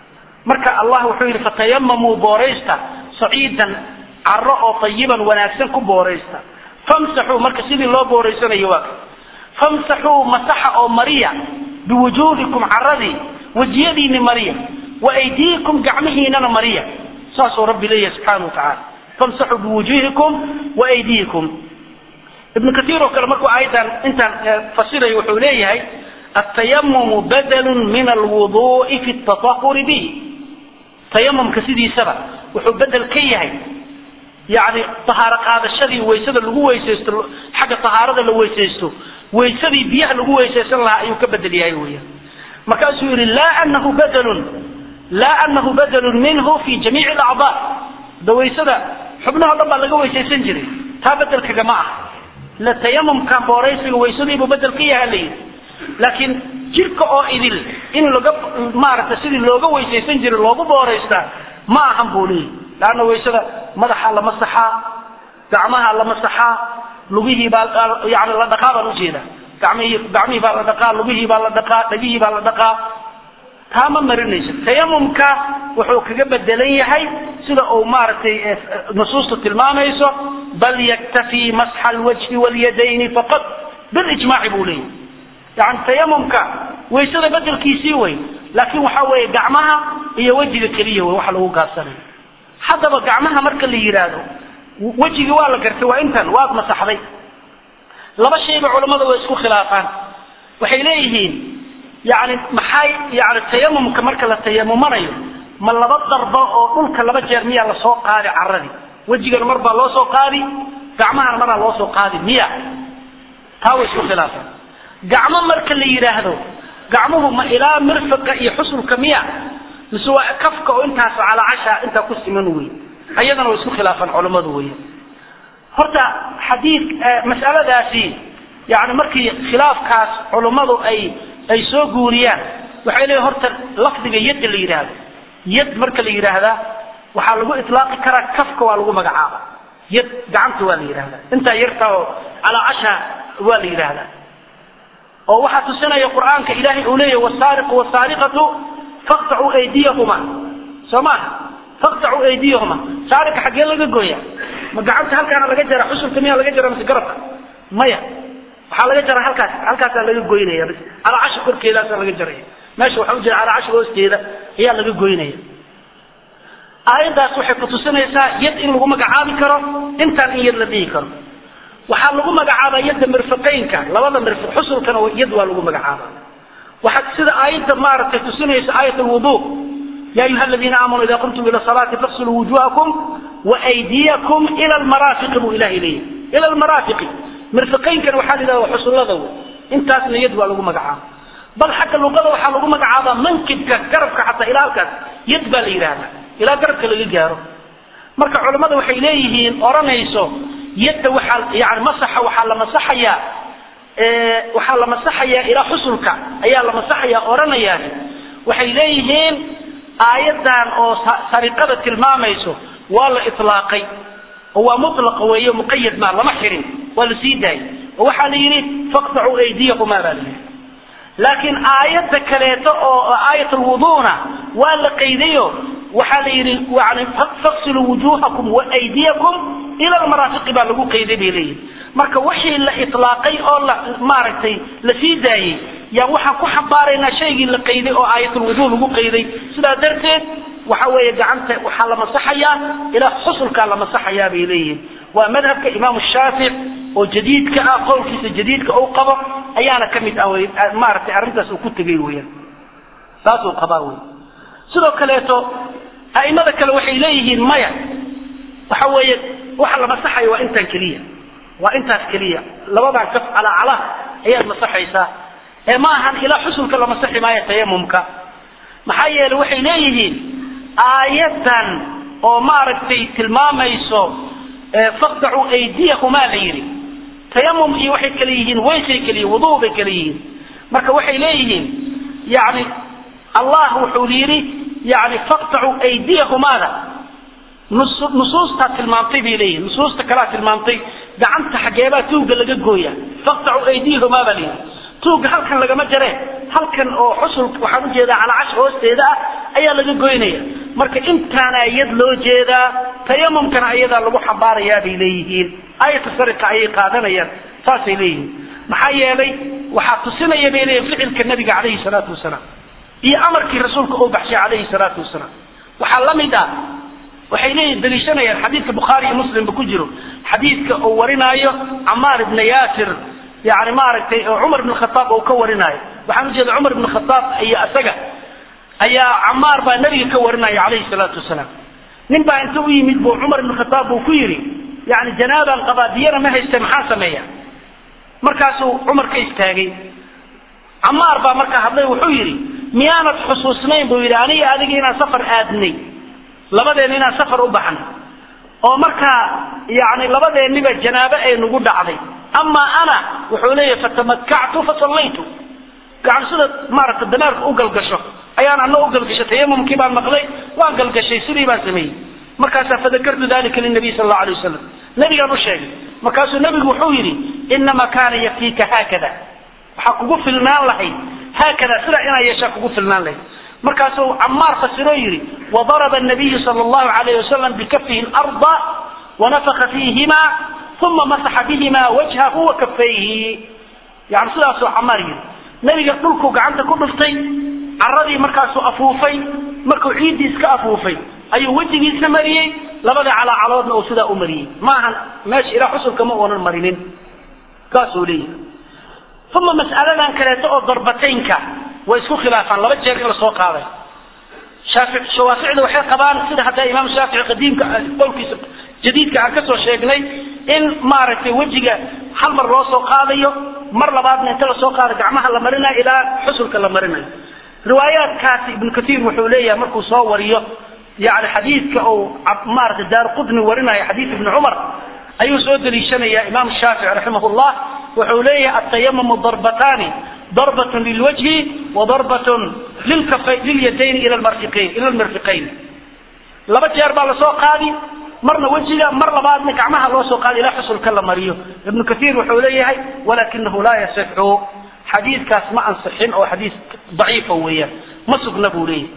مركا الله وحولي فتيمموا بوريستا صعيدا عرأوا طيبا وناكسن كو بوريستا فامسحوا مركا سيدي الله بوريسنا يواك famsaxuu masaxa oo mariya biwujuuhikum caradii wejiyadiini mariya waaydiikum gacmihiinana mariya saasuu rabbi leeyahay subxaana wa tacaala famsaxuu biwujuuhikum waaydiikum ibnu kaiir oo kale markuu aayaddan intaan fasirayo wuxuu leeyahay atayamumu badalun min alwudu'i fi tatahuri bihi tayamumka sidiisaba wuxuu bedel ka yahay yani tahaaro qaadashadii waysada lagu weysaysto xagga tahaarada la weysaysto waysadii biyaha lagu weysaysan lahaa ayuu ka bedel yahay weya markaasuu yihi laa anahu badlun laa anahu badlun minhu fi jamiici alacdaa da waysada xubnaho dhan baa laga weysaysan jiray taa bedelkaga ma ah la tayamumka booraysiga waysadiibuu bedel ka yaha la yidhi laakiin jirka oo idil in laga maaragtay sidii looga weysaysan jiray loogu booraystaa ma ahan buu leeyahy laanna waysada madaxa la masaxaa gacmaha la masaxaa lugihii baa yani la dhaqaa baan ujeeda gamihii gacmihii baa la dhaqaa lugihii baa la dhaqaa dhegihii baa la dhaqaa taa ma marinayso tayamumka wuxuu kaga bedelan yahay sida uu maaragtay nusuusta tilmaamayso bal yaktafii masxa alwajhi walyadayni faqad bilijmaaci buu leeyahy yani tayamumka waysada bedelkiisii wey laakiin waxa weeye gacmaha iyo wejiga keliya wey waxa lagu gaabsanayo haddaba gacmaha marka la yidhaahdo wejigii waa la gartay waa intan waad masaxday laba shayba culammada way isku khilaafaan waxay leeyihiin yani maxay yani tayamumka marka la tayamumanayo ma laba darba oo dhulka laba jeer miyaa lasoo qaadi caradii wejigana mar baa loo soo qaadi gacmahana maraa loo soo qaadi miya taa way isku khilaafaan gacmo marka la yidhaahdo gacmuhu ma ilaa mirfiqa iyo xusulka miya mise waa kafka oo intaas calaacasha intaa ku siman wey ayadana way isku khilaafaan culammadu weya horta xadiid mas'aladaasi yani markii khilaafkaas culummadu ay ay soo guuriyaan waxay leeyihin horta lafdiga yadda la yidhaahdo yad marka la yidhaahdaa waxaa lagu itlaaqi karaa kafka waa lagu magacaaba yad gacanta waa la yidhahdaa intaa yarta oo calaacasha waa la yidhaahdaa oo waxaa tusinaya qur'aanka ilaahay uu leeyahy wasaariqu wasaariqatu faqtacuu aydiyahuma soo maaha faqtacuu aydiyahuma saariqa xaggee laga gooya ma gacanta halkaana laga jara xusulka miyaa laga jara mise garabka maya waxaa laga jara halkaas halkaasaa laga goynaya bs calaacasha korkeedaasaa laga jaraya meesha waxa u jira calaacasha hoosteeda ayaa laga goynaya aayaddaas waxay kutusinaysaa yad in lagu magacaabi karo intaan in yad la dhihi karo waxaa lagu magacaabaa yadda mirfiqaynka labada mirfiq xusulkana yad waa lagu magacaaba waxaa sida aayadda maaragtay tusinaysa aayat alwudu ya ayuha aladiina aamanuu ida qumtum ila salaati faqsiluu wujuhakum waaydiyakum ila almaraafiqi buu ilahay leeyahy ila almaraafiqi mirfiqaynkana waxaa la yidhahda xusullada wey intaasna yad waa lagu magacaaba bal xagga luqada waxaa lagu magacaabaa mankibka garabka xataa ilaa halkaas yad baa la yidhahdaa ilaa garabka laga gaaro marka culammada waxay leeyihiin odhanayso yadda waxaa yani masaxa waxaa la masaxayaa waxaa la masaxayaa ilaa xusulka ayaa la masaxayaa odhanayaan waxay leeyihiin aayaddan oo sariqada tilmaamayso waa la itlaaqay oo waa mutlaqa weeye muqayad maa lama xirin waa la sii daayay oo waxaa la yidhi faqtacuu aydiyahumaa baa la yidhi laakiin aayadda kaleeto oo aayat alwuduuna waa la qaydayo waxaa la yidhi yani faqsiluu wujuhakum waaydiyakum ila almaraafiqi baa lagu qayday bay leeyihin marka wixii la itlaaqay oo la maaragtay la sii daayey yaan waxaan ku xambaaraynaa shaygii la qayday oo aayatulwuduu lagu qayday sidaa darteed waxa weeye gacanta waxaa la masaxayaa ilaa xusulkaa la masaxayaa bay leeyihiin waa madhabka imaamu shaafic oo jadiidka ah qowlkiisa jadiidka uu qabo ayaana ka mid ah wy maaragtay arrintaas uu ku tegay weyaan saasuu qabaa wey sidoo kaleeto a'imada kale waxay leeyihiin maya waxa weeye waxa la masaxayo waa intaan keliya waa intaas keliya labadan kaf calaacalaha ayaad masaxaysaa ee ma ahan ilaa xusulka la masaxi maayo tayamumka maxaa yeelay waxay leeyihiin aayaddan oo maaragtay tilmaamayso faqdacuu aydiyahumaa la yidhi tayamum iyo waxay kale yihiin weysay kale yihin wuduu bay kale yihiin marka waxay leeyihiin yani allah wuxuu yidhi yani faqtacuu aydiyahumaada nusuustaa tilmaamtay bay leeyihin nusuusta kalaa tilmaamtay gacanta xageebaa tuugga laga gooya faqtacuu aydiyahumaa baa la yidhi tuugga halkan lagama jare halkan oo xusul waxaan ujeedaa calaacash hoosteeda ah ayaa laga goynaya marka intaana yad loo jeedaa tayamumkana ayadaa lagu xambaarayaa bay leeyihiin ayata sariqa ayay qaadanayaan saasay leeyihiin maxaa yeelay waxaa tusinaya bay leeyihin ficilka nabiga calayhi salaatu wasalaam iyo amarkii rasuulka uu baxshay calayhi salaatu wasalaam waxaa la mid ah waxay leeyihin daliishanayaan xadiidka bukhaari iyo muslimba ku jiro xadiidka uu warinaayo camaar ibna yaasir yani maaragtay oo cumar ibn khataab uu ka warinaayo waxaan ujeeda cumar ibn khataab iyo isaga ayaa camaar baa nabiga ka warinaya calayhi salaatu wasalaam nin baa inta u yimid buu cumar ibn khataab buu ku yidhi yani janaabaan qabaa diyana ma haysta maxaa sameeya markaasuu cumar ka istaagay camaar baa markaa hadlay wuxuu yidhi miyaanad xusuusnayn buu yidhi aniga adiga inaan safar aadnay labadeen inaan safar u baxnay oo markaa yani labadeenniba janaabo ay nagu dhacday amaa ana wuxuu leeyahay fatamatkactu fasallaytu yani sida maaragta dameerka u galgasho ayaan ana u galgasho tayamumkii baan maqlay waan galgashay sidii baan sameeyey markaasaa fadakartu dalika linabiy sal allau alay wasalam nabigaan u sheegay markaasuu nabigu wuxuu yidhi inama kaana yakfiika haakada waxaa kugu filnaan lahayd haakada sidaa inaa yeeshaa kugu filnaan lahayd markaasuu camaar fasiroo yidhi wadaraba nabiyu sal allahu alayh wasalam bikafihi larda wanafaka fiihima uma masaxa bihima wajhahu wa kafayhi yani sidaasuu camaar yidhi nabiga dhulkuu gacanta ku dhuftay caradii markaasuu afuufay markuu ciiddii iska afuufay ayuu wejigiisa mariyey labada calaacaloodna uu sidaa u mariyey maahan meesha ilaa xusulka ma uunan marinin kaasuu leeyahay uma mas'aladan kaleeto oo darbataynka way isku khilaafaan laba jeer in lasoo qaaday shaafi shawaaficda waxay qabaan sida hadda imaam shaafici qadiimka qowlkiisa jadiidka aan kasoo sheegnay in maaragtay wejiga hal mar loo soo qaadayo mar labaadna inta lasoo qaado gacmaha la marinayo ilaa xusulka la marinayo riwaayaadkaasi ibnu katiir wuxuu leeyahay markuu soo wariyo yani xadiidka uu maaragtay daar qudni warinayo xadiid ibni cumar ayuu soo daliishanaya imaam shaafici raximahullah wuxuu leeyahay atayamumu darbataani darbat lilwajhi wadarbat lilyadayn ila marfiqayn ila lmirfiqayn laba jeer baa lasoo qaadi marna wejiga mar labaadna gacmaha loo soo qaadi ilaa xusulka la mariyo ibnu kaiir wuxuu leeyahay walakinahu laa yasixu xadiidkaas ma ansixin oo xadiis daciifa weeyaan ma sugna buu leeyahay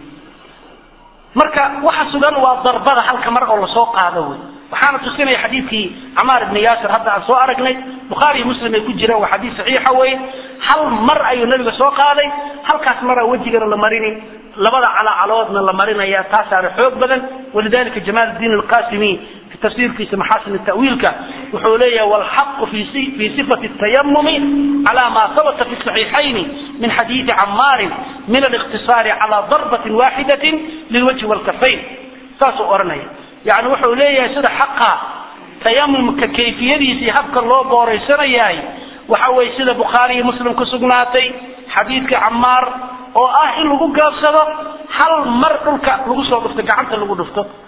marka waxa sugan waa darbada halka mar oo lasoo qaado wey waxaana tusinaya xadiidkii camaar ibni yaasir hadda aan soo aragnay bukhaari iyo muslim ay ku jiraan waa xadiis saxiixa weye hal mar ayuu nabiga soo qaaday halkaas maraa wejigana la marini labada calacaloodna la marinaya taasaana xoog badan walidalika jamaal diin alqasimi fi tafsiirkiisa maxaasin tawiilka wuxuu leeyahay walxaqu fi sifati tayamumi cala ma habata fi saxiixayni min xadiidi camaarin min aliqtisaari cala darbatin waaxidatin lilwajhi walkafayn saasuu odhanaya yani wuxuu leeyahay sida xaqa tayamumka kayfiyadiisa iyo habka loo booraysanayahay waxa weye sida bukhaari iyo muslim ku sugnaatay xadiidka camaar oo ah in lagu gaabsado hal mar dhulka lagu soo dhufto gacanta lagu dhufto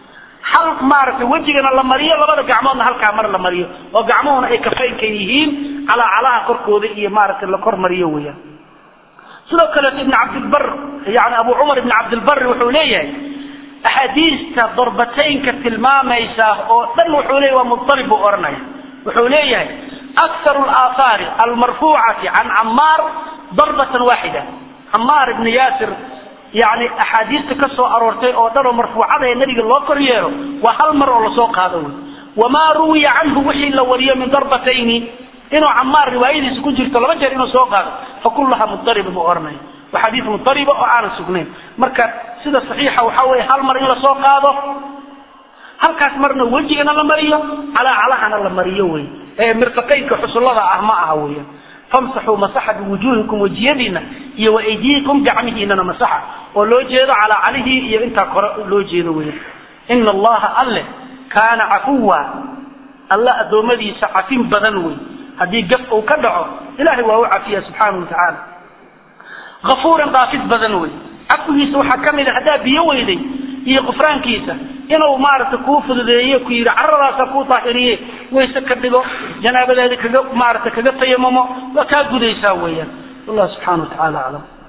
hal maaragtay wejigana la mariyo labada gacmoodna halkaa mar la mariyo oo gacmuhuna ay kafaynka yihiin calaacalaha korkooda iyo maaragtay la kor mariyo weeyaan sidoo kaleeto ibn cabdilbar yani abu cumar ibn cabdilbari wuxuu leeyahay axaadiista darbataynka tilmaamaysa oo dhan wuxuu leeyahy waa mudarib buu odhanaya wuxuu leeyahay akharu alaahaari almarfuucati can camaar darbatan waaxida camaar ibni yaasir yani axaadiista ka soo aroortay oo dhan oo marfuucada ee nabiga loo kor yeelo waa hal mar oo lasoo qaado wey wamaa ruwiya canhu wixii la wariyo min darbatayni inuu camaar riwaayadiisa ku jirto laba jeer inuu soo qaado fa kullaha mudariba buu ohanaya waa xadiis mudariba oo aanan sugnayn marka sida saxiixa waxaa weeye hal mar in lasoo qaado halkaas marna wejigana la mariyo calaacalahana la mariyo wey ee mirfaqaynka xusullada ah ma aha weya famsaxuu masaxa biwujuuhikum wejiyadiina iyo waaydiyikum gacmihiinana masaxa oo loo jeedo calaacalihii iyo intaa kore loo jeedo weya ina allaha alle kaana cafuwa alle addoommadiisa cafin badan wey haddii gaf uu ka dhaco ilahay waa u cafiya subxaana wa tacaala afuuran dhaafid badan wey cafigiisa waxaa ka mid a haddaa biyo weyday iyo qufraankiisa inuu maaragtay kuu fududeeye ku yidhi caradaasa kuu daahiriye wayse ka dhigo janaabadeeda kaga maaragtay kaga tayamamo waa kaa gudaysaa weeyaan wallah subxana wa tacala aclam